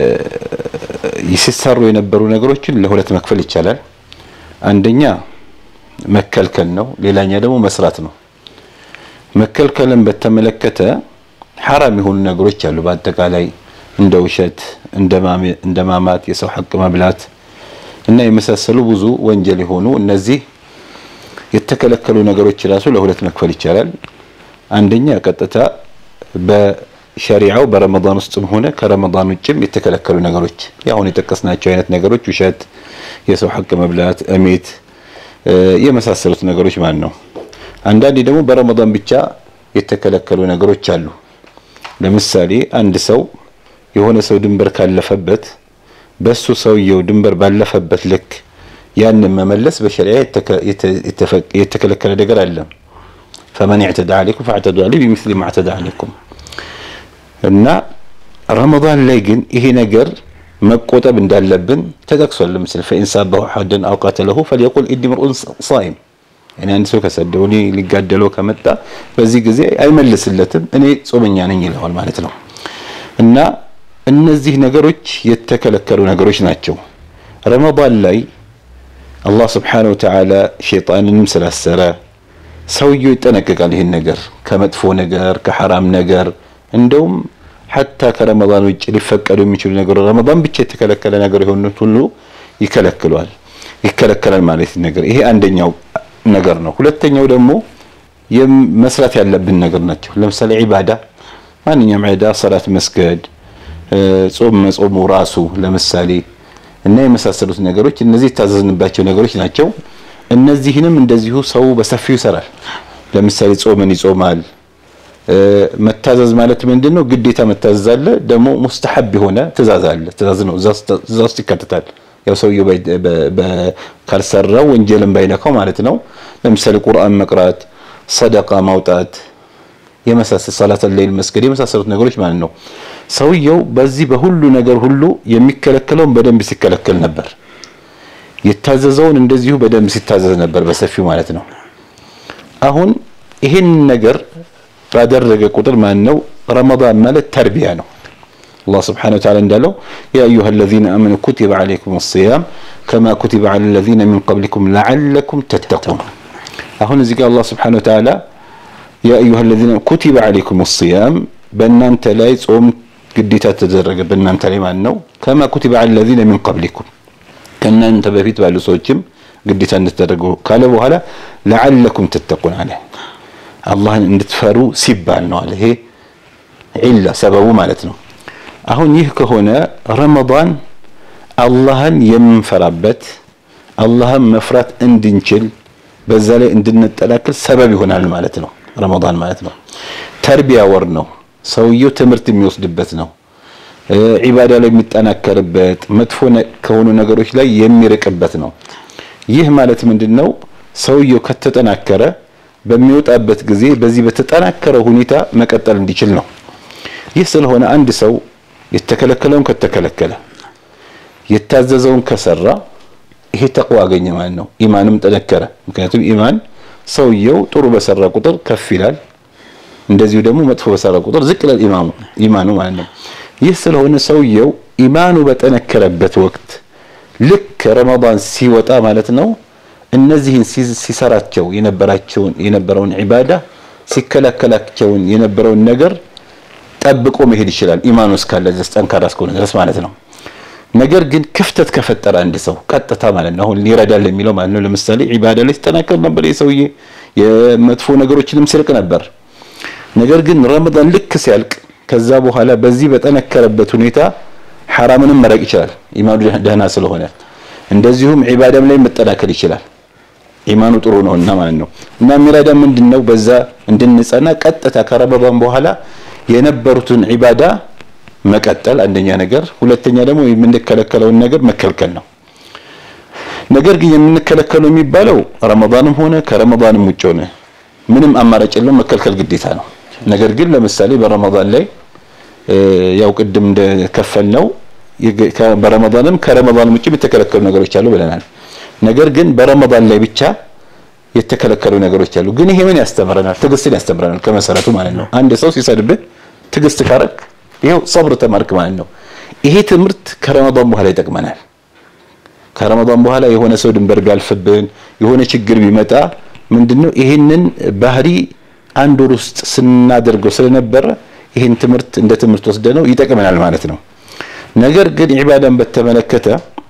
S4: ሲሰሩ የነበሩ ነገሮችን ለሁለት መክፈል ይቻላል። አንደኛ መከልከል ነው። ሌላኛ ደግሞ መስራት ነው። መከልከልን በተመለከተ ሐራም የሆኑ ነገሮች አሉ። በአጠቃላይ እንደ ውሸት፣ እንደ ማማት፣ የሰው ሐቅ መብላት እና የመሳሰሉ ብዙ ወንጀል የሆኑ እነዚህ የተከለከሉ ነገሮች ራሱ ለሁለት መክፈል ይቻላል። አንደኛ ቀጥታ በሸሪዓው በረመዳን ውስጥም ሆነ ከረመዳን ውጭም የተከለከሉ ነገሮች ያሁን የጠቀስናቸው አይነት ነገሮች ውሸት፣ የሰው ሐቅ መብላት፣ እሜት የመሳሰሉት ነገሮች ማለት ነው። አንዳንዴ ደግሞ በረመዳን ብቻ የተከለከሉ ነገሮች አሉ። ለምሳሌ አንድ ሰው የሆነ ሰው ድንበር ካለፈበት በሱ ሰውየው ድንበር ባለፈበት ልክ ያንን መመለስ በሸሪዓ የተከለከለ ነገር አለ። ፈመን ያዕተዳ አለይኩም ፈዕተዱ አለይህ ቢሚስሊ ማ ዕተዳ አለይኩም እና ረመዳን ላይ ግን ይሄ ነገር መቆጠብ እንዳለብን ተጠቅሷል። ለምሳሌ ፈኢን ሳበሁ አሐደን አው ቀተለሁ ፈልየቁል ኢኒ ምርኡን ሳኢም እኔ አንድ ሰው ከሰደው እኔ ሊጋደለው ከመጣ በዚህ ጊዜ አይመልስለትም፣ እኔ ጾመኛ ነኝ ይለዋል ማለት ነው። እና እነዚህ ነገሮች የተከለከሉ ነገሮች ናቸው። ረመዳን ላይ አላህ ስብሓነሁ ወተዓላ ሸይጣንንም ስላሰረ ሰውየው ይጠነቀቃል። ይህን ነገር ከመጥፎ ነገር ከሐራም ነገር እንደውም ሐታ ከረመዳን ውጭ ሊፈቀዱ የሚችሉ ነገር ረመዳን ብቻ የተከለከለ ነገር የሆኑት ሁሉ ይከለክሏል ይከለከላል ማለት ነገር ይሄ አንደኛው ነገር ነው። ሁለተኛው ደግሞ መስራት ያለብን ነገር ናቸው። ለምሳሌ ዒባዳ፣ ማንኛውም ዒባዳ ሰላት መስገድ፣ ጾም መጾሙ ራሱ ለምሳሌ እና የመሳሰሉት ነገሮች እነዚህ የታዘዝንባቸው ነገሮች ናቸው። እነዚህንም እንደዚሁ ሰው በሰፊው ይሰራል። ለምሳሌ ጾምን ይጾማል። መታዘዝ ማለት ምንድን ነው? ግዴታ መታዘዝ አለ፣ ደግሞ ሙስተሐብ የሆነ ትእዛዝ አለ። ትእዛዝ ነው፣ እዛ ውስጥ ይካተታል። ያው ሰውየው ካልሰራው ወንጀልን ባይነካው ማለት ነው። ለምሳሌ ቁርአን መቅራት፣ ሰደቃ ማውጣት፣ የመሳሰል ሰላት ሌይል መስገድ የመሳሰሉት ነገሮች ማለት ነው። ሰውየው በዚህ በሁሉ ነገር ሁሉ የሚከለከለውን በደንብ ሲከለከል ነበር፣ የታዘዘውን እንደዚሁ በደንብ ሲታዘዝ ነበር በሰፊው ማለት ነው። አሁን ይህን ነገር ባደረገ ቁጥር ማን ነው ረመዳን ማለት ተርቢያ ነው። አላህ ስብሓነሁ ወተዓላ እንዳለው ያ አዩሃ አለዚነ አመኑ ኩቲበ ዐለይኩም ሲያም ከማ ኩቲበ ዐለ ለዚነ ሚን ቀብሊኩም ለዐለኩም ተተቁን። አሁን እዚህ ጋር አላህ ስብሓነሁ ወተዓላ ያ አዩሃ ለዚነ ኩቲበ ዐለይኩም ሲያም በእናንተ ላይ ጾም ግዴታ ተደረገ በእናንተ ላይ ማለት ነው። ከማ ኩቲበ ዐለ ለዚነ ሚን ቀብሊኩም ከእናንተ በፊት ባሉ ሰዎችም ግዴታ እንደተደረገው ካለ በኋላ ለዐለኩም ተተቁን አለ። አላህን እንድትፈሩ ሲባል ነው አለ። ይሄ ዒላ ሰበቡ ማለት ነው። አሁን ይህ ከሆነ ረመዳን አላህን የምንፈራበት አላህን መፍራት እንድንችል በዛ ላይ እንድንጠላክል ሰበብ ይሆናል ማለት ነው። ረመዳን ማለት ነው ተርቢያ ወር ነው። ሰውየው ትምህርት የሚወስድበት ነው። ዒባዳ ላይ የሚጠናከርበት፣ መጥፎ ከሆኑ ነገሮች ላይ የሚርቅበት ነው። ይህ ማለት ምንድን ነው? ሰውየው ከተጠናከረ በሚወጣበት ጊዜ በዚህ በተጠናከረ ሁኔታ መቀጠል እንዲችል ነው። ይህ ስለሆነ አንድ ሰው የተከለከለውን ከተከለከለ የታዘዘውን ከሰራ ይሄ ተቅዋ አገኘ ማለት ነው። ኢማንም ጠነከረ። ምክንያቱም ኢማን ሰውየው ጥሩ በሰራ ቁጥር ከፍ ይላል፣ እንደዚሁ ደግሞ መጥፎ በሰራ ቁጥር ዝቅ ይላል ኢማሙ ኢማኑ ማለት ነው። ይህ ስለሆነ ሰውየው ኢማኑ በጠነከረበት ወቅት ልክ ረመዳን ሲወጣ ማለት ነው እነዚህን ሲሰራቸው የነበራቸውን የነበረውን ዒባዳ ሲከላከላቸውን የነበረውን ነገር ጠብቆ መሄድ ይችላል። ኢማኑ እስካለ ድረስ ጠንካራ እስከሆነ ድረስ ማለት ነው። ነገር ግን ክፍተት ከፈጠረ አንድ ሰው ቀጥታ ማለት ነው አሁን ይረዳል የሚለው ማለት ነው። ለምሳሌ ዒባዳ ላይ ሲጠናከር ነበር የሰውዬ የመጥፎ ነገሮችንም ሲርቅ ነበር። ነገር ግን ረመዳን ልክ ሲያልቅ ከዛ በኋላ በዚህ በጠነከረበት ሁኔታ ሐራምንም መረቅ ይችላል ኢማኑ ደህና ስለሆነ፣ እንደዚሁም ዒባዳም ላይ መጠናከር ይችላል ኢማኑ ጥሩ ነውና ማለት ነው። እና የሚረዳ ምንድነው በዛ እንድንጸና ቀጥታ ከረመዳን በኋላ የነበሩትን ዒባዳ መቀጠል አንደኛ ነገር፣ ሁለተኛ ደግሞ የምንከለከለውን ነገር መከልከል ነው። ነገር ግን የምንከለከለው የሚባለው ረመዳንም ሆነ ከረመዳንም ውጭ ሆነ ምንም አማራጭ የለውም፣ መከልከል ግዴታ ነው። ነገር ግን ለምሳሌ በረመዳን ላይ ያው ቅድም እንደከፈል ነው በረመዳንም ከረመዳንም ውጭ የተከለከሉ ነገሮች አሉ ብለናል። ነገር ግን በረመዳን ላይ ብቻ የተከለከሉ ነገሮች አሉ። ግን ይሄ ምን ያስተምረናል? ትዕግስትን ያስተምረናል ከመሰረቱ ማለት ነው። አንድ ሰው ሲሰድብህ ትዕግስት ካረክ ይኸው ሰብር ተማርክ ማለት ነው። ይሄ ትምህርት ከረመዳን በኋላ ይጠቅመናል። ከረመዳን በኋላ የሆነ ሰው ድንበር ቢያልፍብን የሆነ ችግር ቢመጣ ምንድነው ይሄንን ባህሪ አንድ ወር ውስጥ ስናደርገው ስለነበረ ይሄን ትምህርት እንደ ትምህርት ወስደነው ይጠቅመናል ማለት ነው። ነገር ግን ዒባዳን በተመለከተ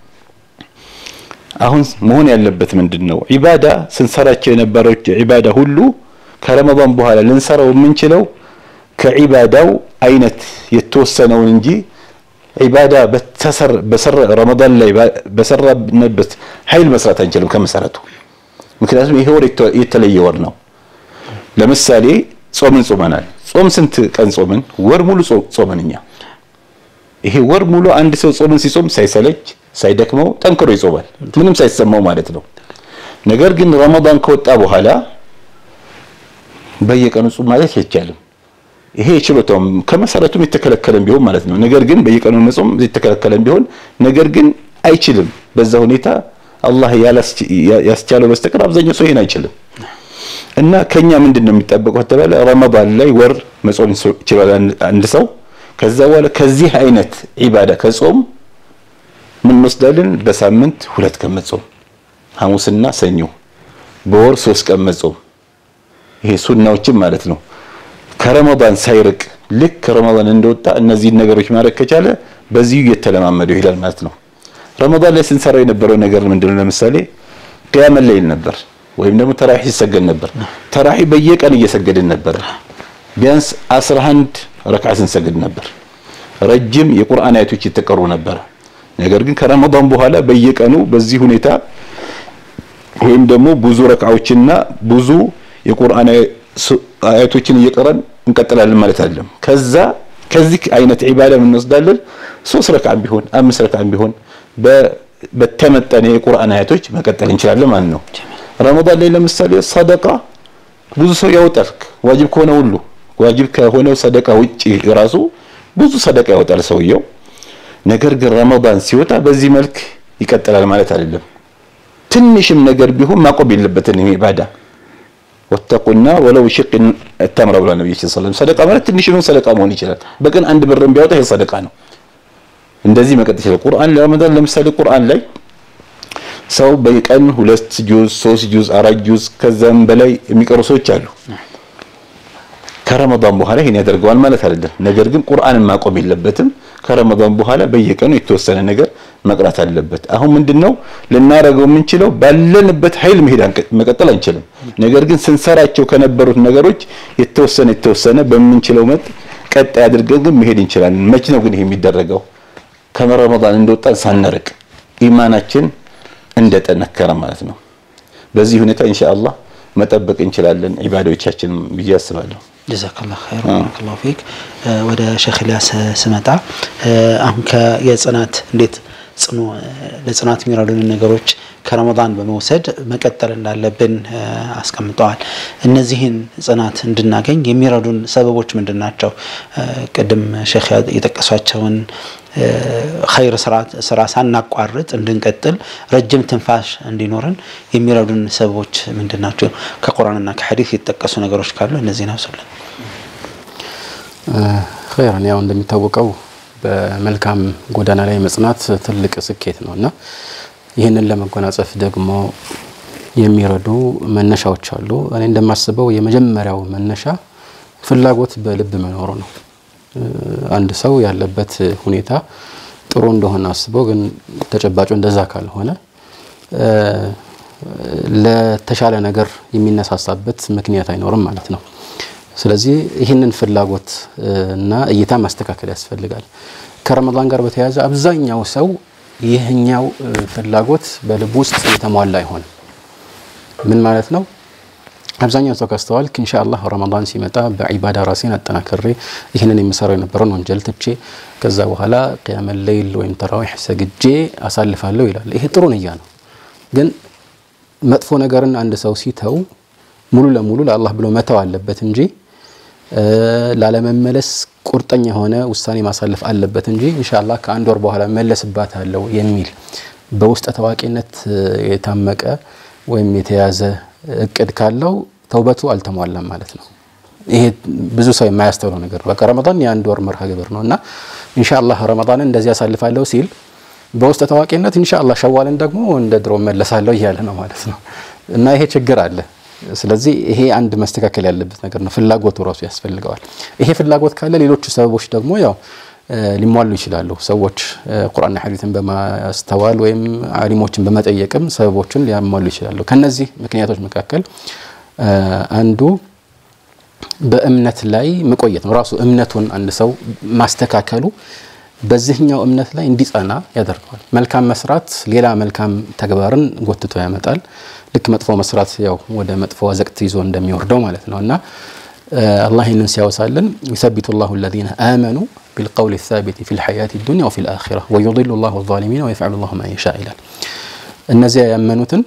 S4: አሁን መሆን ያለበት ምንድን ነው? ዒባዳ ስንሰራቸው የነበረው ዒባዳ ሁሉ ከረመዳን በኋላ ልንሰራው የምንችለው ከዒባዳው አይነት የተወሰነውን እንጂ ዒባዳ በሰራ ረመዳን ላይ በሰራንበት ኃይል መስራት አንችልም ከመሰረቱ። ምክንያቱም ይሄ ወር የተለየ ወር ነው። ለምሳሌ ጾምን ጾመናል። ጾም ስንት ቀን ጾምን? ወር ሙሉ ጾምን እኛ። ይሄ ወር ሙሉ አንድ ሰው ጾምን ሲጾም ሳይሰለች ሳይደክመው ጠንክሮ ይጾማል፣ ምንም ሳይሰማው ማለት ነው። ነገር ግን ረመዳን ከወጣ በኋላ በየቀኑ ጾም ማለት አይቻልም። ይሄ የችሎታውም ከመሰረቱም የተከለከለም ቢሆን ማለት ነው። ነገር ግን በየቀኑ መጾም የተከለከለም ቢሆን ነገር ግን አይችልም። በዛ ሁኔታ አላህ ያስቻለው በስተቀር አብዛኛው ሰው ይሄን አይችልም። እና ከኛ ምንድን ነው የሚጠበቀው ከተባለ ረመዳን ላይ ወር መጾም ይችላል አንድ ሰው። ከዛ በኋላ ከዚህ አይነት ዒባዳ ከጾም ምን እንወስዳለን? በሳምንት ሁለት ቀን መጾም፣ ሐሙስና ሰኞ፣ በወር ሶስት ቀን መጾም። ይሄ ሱናዎችን ማለት ነው። ከረመዳን ሳይርቅ ልክ ከረመዳን እንደወጣ እነዚህን ነገሮች ማድረግ ከቻለ በዚሁ እየተለማመደው ይሄዳል ማለት ነው። ረመዳን ላይ ስንሰራው የነበረው ነገር ምንድነው? ለምሳሌ ቅያመ ሌይል ነበር፣ ወይም ደግሞ ተራሂ ሲሰገድ ነበር። ተራሂ በየቀን እየሰገድን ነበር። ቢያንስ 11 ረክዓ ስንሰግድ ነበር። ረጅም የቁርአን አያቶች የተቀሩ ነበር። ነገር ግን ከረመዳን በኋላ በየቀኑ በዚህ ሁኔታ ወይም ደግሞ ብዙ ረክዓዎችና ብዙ የቁርአን አያቶችን እየቀረን እንቀጥላለን ማለት አይደለም። ከዛ ከዚህ አይነት ዒባዳ እንወስዳለን። ሶስት ረክዓም ቢሆን አምስት ረክዓም ቢሆን በተመጠነ የቁርአን አያቶች መቀጠል እንችላለን ማለት ነው። ረመዳን ላይ ለምሳሌ ሰደቃ ብዙ ሰው ያወጣል። ዋጅብ ከሆነ ሁሉ ዋጅብ ከሆነው ሰደቃ ውጪ ራሱ ብዙ ሰደቃ ያወጣል ሰውየው። ነገር ግን ረመዳን ሲወጣ በዚህ መልክ ይቀጥላል ማለት አይደለም። ትንሽም ነገር ቢሆን ማቆም የለበትም ኢባዳ ወተቁና ወለው ሽቅ ተምረ ብሏል ነብዩ ሰለላሁ ዐለይሂ ወሰለም። ሰደቃ ማለት ትንሽ ነው፣ ሰደቃ መሆን ይችላል። በቀን አንድ ብርም ቢያወጣ ይሄ ሰደቃ ነው። እንደዚህ መቀጠል ይችላል። ቁርአን ለረመዳን ለምሳሌ ቁርአን ላይ ሰው በቀን ሁለት ጁዝ፣ ሶስት ጁዝ፣ አራት ጁዝ ከዛም በላይ የሚቀሩ ሰዎች አሉ። ከረመዳን በኋላ ይሄን ያደርገዋል ማለት አይደለም። ነገር ግን ቁርአንን ማቆም የለበትም። ከረመዳን በኋላ በየቀኑ የተወሰነ ነገር መቅራት አለበት። አሁን ምንድነው ልናደርገው የምንችለው? ባለንበት ኃይል መሄድ መቀጠል አንችልም። ነገር ግን ስንሰራቸው ከነበሩት ነገሮች የተወሰነ የተወሰነ በምንችለው መጥ ቀጣይ አድርገን ግን መሄድ እንችላለን። መች ነው ግን ይሄ የሚደረገው? ከረመዳን እንደወጣን ሳንርቅ ኢማናችን እንደጠነከረ ማለት ነው። በዚህ ሁኔታ ኢንሻአላህ መጠበቅ እንችላለን ዒባዳዎቻችን ብዬ አስባለሁ።
S1: ጀዛከላሁ ኸይር ባረከላሁ ፊክ። ወደ ሼክ ኢልያስ ስመጣ አሁን የጽናት እንዴት ጽኑ ለጽናት የሚረዱን ነገሮች ከረመዳን በመውሰድ መቀጠል እንዳለብን አስቀምጠዋል። እነዚህን ጽናት እንድናገኝ የሚረዱን ሰበቦች ምንድን ናቸው? ቅድም ሼክ የጠቀሷቸውን ኸይር ስራ ሳናቋርጥ እንድንቀጥል ረጅም ትንፋሽ እንዲኖረን የሚረዱን ሰበቦች ምንድን ናቸው? ከቁርአንና ከሐዲስ የተጠቀሱ ነገሮች ካሉ እነዚህን አውሱልን።
S2: ኸይረን ያው እንደሚታወቀው በመልካም ጎዳና ላይ መጽናት ትልቅ ስኬት ነው እና ይህንን ለመጎናጸፍ ደግሞ የሚረዱ መነሻዎች አሉ። እኔ እንደማስበው የመጀመሪያው መነሻ ፍላጎት በልብ መኖሩ ነው። አንድ ሰው ያለበት ሁኔታ ጥሩ እንደሆነ አስበው ግን ተጨባጩ እንደዛ ካልሆነ ለተሻለ ነገር የሚነሳሳበት ምክንያት አይኖርም ማለት ነው። ስለዚህ ይህንን ፍላጎት እና እይታ ማስተካከል ያስፈልጋል። ከረመዳን ጋር በተያያዘ አብዛኛው ሰው ይህኛው ፍላጎት በልብ ውስጥ የተሟላ አይሆንም። ምን ማለት ነው? አብዛኛው ሰው ካስተዋልክ ኢንሻአላህ ረመዳን ሲመጣ በዒባዳ ራሴን አጠናክሬ ይህንን የምሰራው የነበረውን ወንጀል ትቼ ከዛ በኋላ ቅያመ ሌይል ወይም ተራዊሕ ሰግጄ አሳልፋለሁ ይላል። ይሄ ጥሩ ንያ ነው። ግን መጥፎ ነገርን አንድ ሰው ሲተው ሙሉ ለሙሉ ለአላህ ብሎ መተው አለበት እንጂ ላለመመለስ ቁርጠኛ የሆነ ውሳኔ ማሳለፍ አለበት እንጂ ኢንሻአላህ ከአንድ ወር በኋላ መለስባታለሁ የሚል በውስጠ ታዋቂነት የታመቀ ወይም የተያዘ እቅድ ካለው ተውበቱ አልተሟላም ማለት ነው። ይሄ ብዙ ሰው የማያስተውለው ነገር ነው። በቃ ረመዳን የአንድ ወር መርሃ ግብር ነው እና ኢንሻአላህ ረመዳንን እንደዚህ ያሳልፋለሁ ሲል በውስጠ ታዋቂነት ኢንሻአላህ ሸዋልን ደግሞ እንደ ድሮ መለሳለሁ እያለ ነው ማለት ነው እና ይሄ ችግር አለ። ስለዚህ ይሄ አንድ መስተካከል ያለበት ነገር ነው። ፍላጎቱ ራሱ ያስፈልገዋል። ይሄ ፍላጎት ካለ ሌሎቹ ሰበቦች ደግሞ ያው ሊሟሉ ይችላሉ። ሰዎች ቁርአንና ሐዲትን በማስተዋል ወይም አሊሞችን በመጠየቅም ሰበቦችን ሊያሟሉ ይችላሉ። ከነዚህ ምክንያቶች መካከል አንዱ በእምነት ላይ መቆየት ነው። ራሱ እምነቱን አንድ ሰው ማስተካከሉ በዚህኛው እምነት ላይ እንዲጸና ያደርገዋል። መልካም መስራት ሌላ መልካም ተግባርን ጎትቶ ያመጣል። ልክ መጥፎ መስራት ያው ወደ መጥፎ አዘቅት ይዞ እንደሚወርደው ማለት ነው እና አላህ ይህንን ሲያወሳልን ዩሰቢቱ ላሁ አለዚነ አመኑ ቢልቀውል ሳቢት ፊ ልሐያት ዱንያ ወፊ ልአኺራ ወዩضሉ ላሁ ዛሊሚን ወየፍዐሉ ላሁ ማ የሻ ይላል። እነዚያ ያመኑትን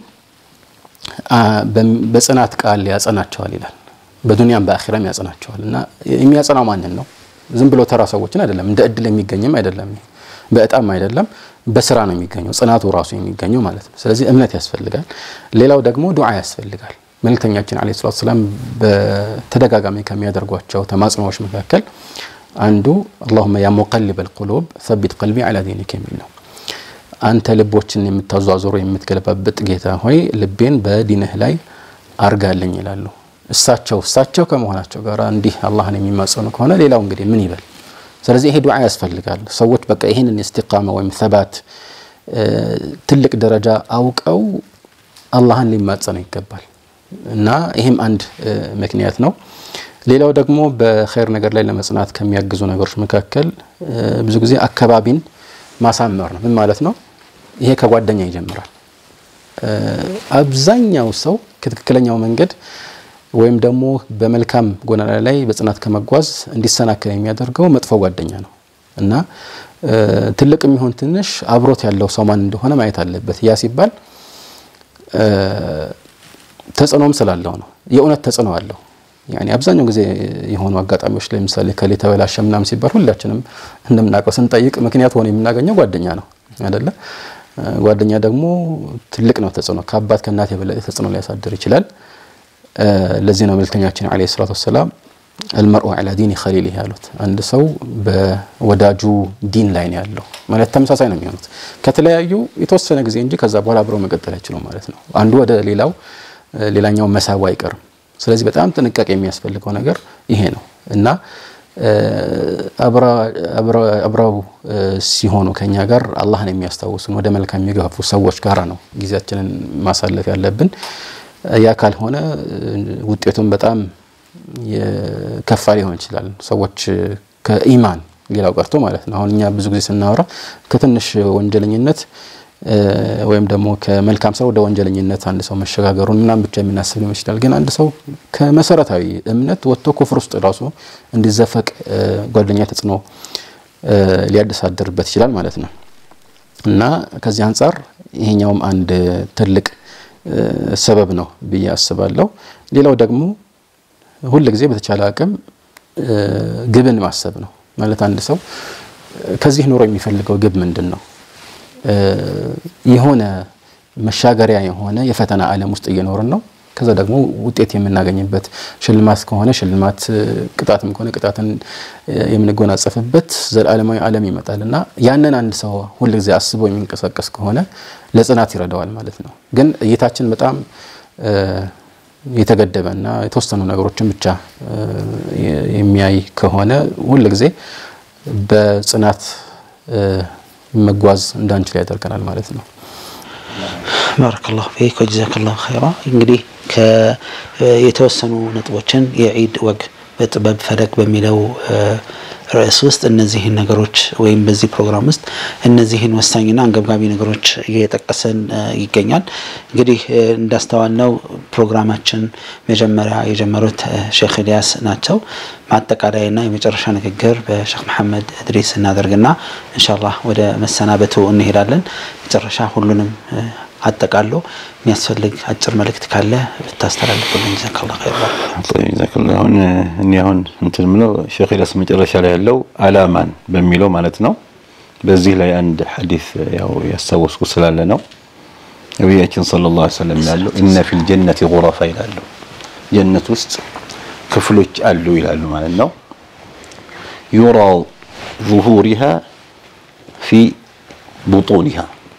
S2: በጽናት ቃል ያጸናቸዋል ይላል። በዱንያም በአኺራም ያጸናቸዋል እና የሚያጸናው ማንን ነው? ዝም ብሎ ተራ ሰዎችን አይደለም። እንደ እድል የሚገኝም አይደለም። በእጣም አይደለም። በስራ ነው የሚገኘው። ጽናቱ ራሱ የሚገኘው ማለት ነው። ስለዚህ እምነት ያስፈልጋል። ሌላው ደግሞ ዱዓ ያስፈልጋል። መልእክተኛችን ዓለይሂ ሰላቱ ወሰላም በተደጋጋሚ ከሚያደርጓቸው ተማጽኖዎች መካከል አንዱ አላሁመ ያ ሙቀሊበል ቁሉብ ሰቢት ቀልቢ ዐላ ዲኒክ የሚል ነው። አንተ ልቦችን የምታዟዙሩ የምትገለባብጥ ጌታ ሆይ ልቤን በዲንህ ላይ አርጋልኝ ይላሉ። እሳቸው እሳቸው ከመሆናቸው ጋር እንዲህ አላህን የሚማጸኑ ከሆነ ሌላው እንግዲህ ምን ይበል? ስለዚህ ይሄ ዱዓ ያስፈልጋል። ሰዎች በቃ ይህንን ኢስቲቃማ ወይም ሰባት ትልቅ ደረጃ አውቀው አላህን ሊማጸኑ ይገባል እና ይህም አንድ ምክንያት ነው። ሌላው ደግሞ በኸይር ነገር ላይ ለመጽናት ከሚያግዙ ነገሮች መካከል ብዙ ጊዜ አካባቢን ማሳመር ነው። ምን ማለት ነው? ይሄ ከጓደኛ ይጀምራል። አብዛኛው ሰው ከትክክለኛው መንገድ ወይም ደግሞ በመልካም ጎዳና ላይ በጽናት ከመጓዝ እንዲሰናከል የሚያደርገው መጥፎ ጓደኛ ነው እና ትልቅ የሚሆን ትንሽ አብሮት ያለው ሰው ማን እንደሆነ ማየት አለበት። ያ ሲባል ተጽዕኖም ስላለው ነው። የእውነት ተጽዕኖ አለው። ያኔ አብዛኛው ጊዜ የሆኑ አጋጣሚዎች ላይ ምሳሌ ከሌ ተበላሸ ምናምን ሲባል ሁላችንም እንደምናውቀው ስንጠይቅ ምክንያት ሆኖ የምናገኘው ጓደኛ ነው አይደለ? ጓደኛ ደግሞ ትልቅ ነው ተጽዕኖ። ከአባት ከእናት የበለጠ ተጽዕኖ ሊያሳድር ይችላል። ለዚህ ነው መልእክተኛችን ዓለይሂ ሰላቱ ወሰላም አልመርኡ ዐላ ዲኒ ኸሊሊህ ያሉት። አንድ ሰው በወዳጁ ዲን ላይ ነው ያለው ማለት ተመሳሳይ ነው የሚሆኑት ከተለያዩ የተወሰነ ጊዜ እንጂ ከዛ በኋላ አብረው መቀጠል አይችሉም ማለት ነው። አንዱ ወደ ሌላው ሌላኛው መሳቡ አይቀርም። ስለዚህ በጣም ጥንቃቄ የሚያስፈልገው ነገር ይሄ ነው እና አብረው ሲሆኑ ከኛ ጋር አላህን የሚያስታውሱን ወደ መልካም የሚገፉ ሰዎች ጋራ ነው ጊዜያችንን ማሳለፍ ያለብን። ያ ካልሆነ ውጤቱን በጣም የከፋ ሊሆን ይችላል። ሰዎች ከኢማን ሌላው ቀርቶ ማለት ነው። አሁን እኛ ብዙ ጊዜ ስናወራ ከትንሽ ወንጀለኝነት ወይም ደግሞ ከመልካም ሰው ወደ ወንጀለኝነት አንድ ሰው መሸጋገሩን ምናምን ብቻ የምናስብ ሊሆን ይችላል። ግን አንድ ሰው ከመሰረታዊ እምነት ወጥቶ ኩፍር ውስጥ ራሱ እንዲዘፈቅ ጓደኛ ተጽዕኖ ሊያደሳድርበት ይችላል ማለት ነው እና ከዚህ አንጻር ይሄኛውም አንድ ትልቅ ሰበብ ነው ብዬ አስባለሁ። ሌላው ደግሞ ሁል ጊዜ በተቻለ አቅም ግብን ማሰብ ነው ማለት አንድ ሰው ከዚህ ኑሮ የሚፈልገው ግብ ምንድን ነው? የሆነ መሻገሪያ የሆነ የፈተና ዓለም ውስጥ እየኖርን ነው። ከዛ ደግሞ ውጤት የምናገኝበት ሽልማት ከሆነ ሽልማት፣ ቅጣትም ከሆነ ቅጣትን የምንጎናጸፍበት ዘላለማዊ ዓለም ይመጣል እና ያንን አንድ ሰው ሁልጊዜ አስቦ የሚንቀሳቀስ ከሆነ ለጽናት ይረዳዋል ማለት ነው። ግን እይታችን በጣም የተገደበ እና የተወሰኑ ነገሮችን ብቻ የሚያይ ከሆነ ሁልጊዜ በጽናት መጓዝ እንዳንችል ያደርገናል ማለት ነው።
S1: ባረከላሁ ፊክ ወጀዛከላሁ ኸይራ። እንግዲህ የተወሰኑ ነጥቦችን የዒድ ወግ በጥበብ ፈለግ በሚለው ርዕስ ውስጥ እነዚህን ነገሮች ወይም በዚህ ፕሮግራም ውስጥ እነዚህን ወሳኝና አንገብጋቢ ነገሮች እየጠቀሰን ይገኛል። እንግዲህ እንዳስተዋልነው ፕሮግራማችን መጀመሪያ የጀመሩት ሼክ ኢልያስ ናቸው። ማጠቃለያና የመጨረሻ ንግግር በሼክ መሐመድ እድሪስ እናደርግና ኢንሻአላህ ወደ መሰናበቱ እንሄዳለን። መጨረሻ ሁሉንም አጠቃሎ የሚያስፈልግ አጭር መልእክት ካለ ብታስተላልፉልን ጀዛከላሁ ኸይር።
S4: ጀዛከላሁ አሁን እኔ አሁን እንትን ምለው ሼክ ኢልያስ መጨረሻ ላይ ያለው አላማን በሚለው ማለት ነው። በዚህ ላይ አንድ ሐዲስ ያው ያስታወስኩ ስላለ ነው። ነቢያችን ሰለላሁ ዐለይሂ ወሰለም ይላሉ ኢነ ፊል ጀነቲ ጉረፋ ይላሉ። ጀነት ውስጥ ክፍሎች አሉ ይላሉ ማለት ነው። ዩራ ዙሁሪሃ ፊ ቡጡኒሃ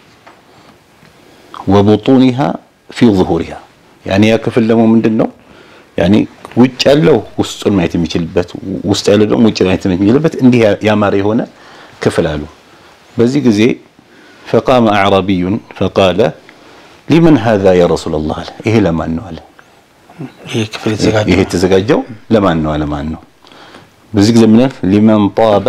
S4: ወቡጡኒሃ ፊ ዙሁሪሃ ያኔ ያ ክፍል ደግሞ ምንድን ነው? ያኔ ውጭ ያለው ውስጡን ማየት የሚችልበት ውስጥ ያለው ደግሞ ውጭ ማየት የሚችልበት እንዲህ ያማረ የሆነ ክፍል አሉ። በዚህ ጊዜ ፈቃመ አዕረቢዩን ፈቃለ ሊመን ሀዛ ያ ረሱለላህ አለ። ይሄ ለማን ነው አለ።
S1: ይህ ክፍል የተዘጋጀው
S4: ይሄ የተዘጋጀው ለማን ነው አለ። ማን ነው? በዚህ ጊዜ ምን ሊመን ጣበ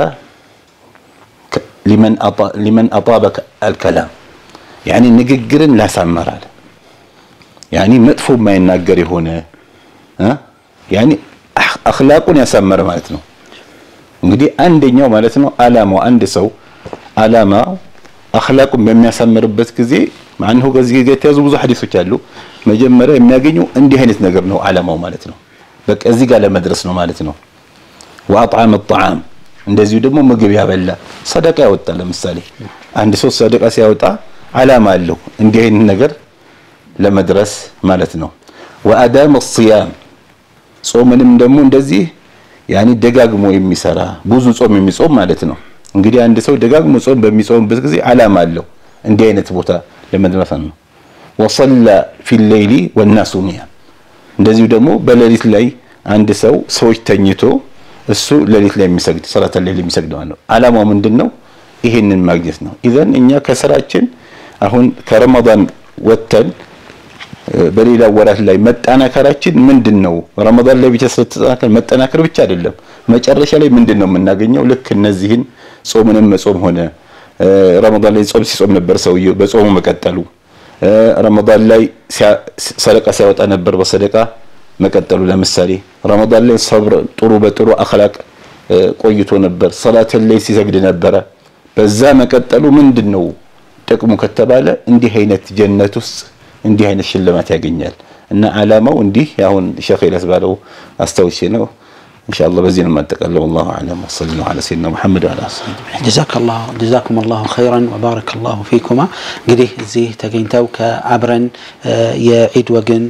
S4: ሊመን አጣበ አልከላም ያኔ ንግግርን ላሳመራል ያኔ መጥፎ የማይናገር የሆነ ያኔ አኽላቁን ያሳመረ ማለት ነው። እንግዲህ አንደኛው ማለት ነው አላማው አንድ ሰው አላማው አኽላቁን በሚያሳምርበት ጊዜ ማንሁ ከዚህ ጋር የተያዙ ብዙ ሐዲሶች አሉ። መጀመሪያ የሚያገኘው እንዲህ አይነት ነገር ነው አላማው ማለት ነው። በቃ እዚህ ጋር ለመድረስ ነው ማለት ነው። ወአጥዓመ ጣዓም እንደዚሁ ደግሞ ምግብ ያበላ ሰደቃ ያወጣ ለምሳሌ አንድ ሰው ሰደቃ ሲያወጣ አላማ አለው እንዲህ አይነት ነገር ለመድረስ ማለት ነው። ወአዳመ ሲያም ጾምንም ደግሞ እንደዚህ ያኔ ደጋግሞ የሚሰራ ብዙ ጾም የሚጾም ማለት ነው። እንግዲህ አንድ ሰው ደጋግሞ ጾም በሚጾምበት ጊዜ አላማ አለው እንዲህ አይነት ቦታ ለመድረስ ነው። ወሰላ ፊ ሌይሊ ወናሱ ኒያም እንደዚሁ ደግሞ በሌሊት ላይ አንድ ሰው ሰዎች ተኝቶ እሱ ሌሊት ላይ የሚሰግድ ሰላተ ሌሊት የሚሰግድ ማለት ነው። አላማው ምንድን ነው? ይሄንን ማግኘት ነው። ኢዘን እኛ ከስራችን አሁን ከረመዳን ወጥተን በሌላ ወራት ላይ መጠናከራችን ምንድን ነው? ረመዳን ላይ ብቻ ስለተጠናከር መጠናከር ብቻ አይደለም። መጨረሻ ላይ ምንድን ነው የምናገኘው? ልክ እነዚህን ጾምንም መጾም ሆነ ረመዳን ላይ ጾም ሲጾም ነበር ሰውየው በጾሙ መቀጠሉ፣ ረመዳን ላይ ሰደቃ ሲያወጣ ነበር በሰደቃ መቀጠሉ። ለምሳሌ ረመዳን ላይ ሰብር ጥሩ በጥሩ አኽላቅ ቆይቶ ነበር፣ ሰላትን ላይ ሲሰግድ ነበረ። በዛ መቀጠሉ ምንድን ነው ጥቅሙ ከተባለ እንዲህ አይነት ጀነት ውስጥ እንዲህ አይነት ሽልማት ያገኛል። እና አላማው እንዲህ አሁን ሼክ ኢልያስ ባለው አስታውሼ ነው። ኢንሻአላህ በዚህ ነው የማጠቃለው። ወላሁ አዕለም ወሰለላሁ ዐላ ሰይድና ሙሐመድ ወዐላ
S1: ጀዛኩም ላሁ ኸይረን ወባረከ ላሁ ፊኩማ። እንግዲህ እዚህ ተገኝተው ከአብረን የዒድ ወግን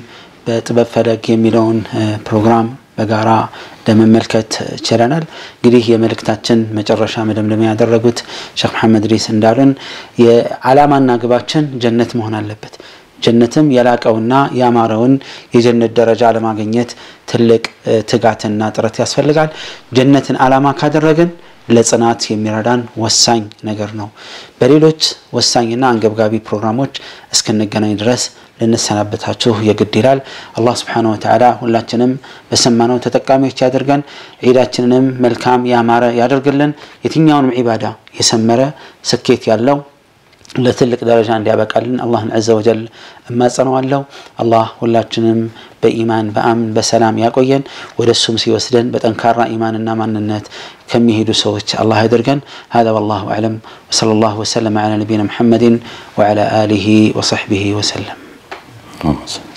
S1: በጥበብ ፈለግ የሚለውን ፕሮግራም በጋራ ለመመልከት ችለናል። እንግዲህ የመልእክታችን መጨረሻ መደምደሚያ ያደረጉት ሼክ መሐመድ ድሪስ እንዳሉን የዓላማና ግባችን ጀነት መሆን አለበት። ጀነትም የላቀውና ያማረውን የጀነት ደረጃ ለማግኘት ትልቅ ትጋትና ጥረት ያስፈልጋል። ጀነትን ዓላማ ካደረግን ለጽናት የሚረዳን ወሳኝ ነገር ነው። በሌሎች ወሳኝና አንገብጋቢ ፕሮግራሞች እስክንገናኝ ድረስ ልንሰናበታችሁ የግድ ይላል። አላህ ስብሓነሁ ወተዓላ ሁላችንም በሰማነው ተጠቃሚዎች ያደርገን። ዒዳችንንም መልካም ያማረ ያደርግልን። የትኛውንም ዒባዳ የሰመረ ስኬት ያለው ለትልቅ ደረጃ እንዲያበቃልን አላህን ዐዘ ወጀል እማጸነዋለሁ። አላህ ሁላችንም በኢማን በአምን በሰላም ያቆየን። ወደ እሱም ሲወስደን በጠንካራ ኢማንና ማንነት ከሚሄዱ ሰዎች አላህ ያደርገን። هذا والله أعلم وصلى الله وسلم على نبينا محمد وعلى آله وصحبه وسلم
S4: اللهم صل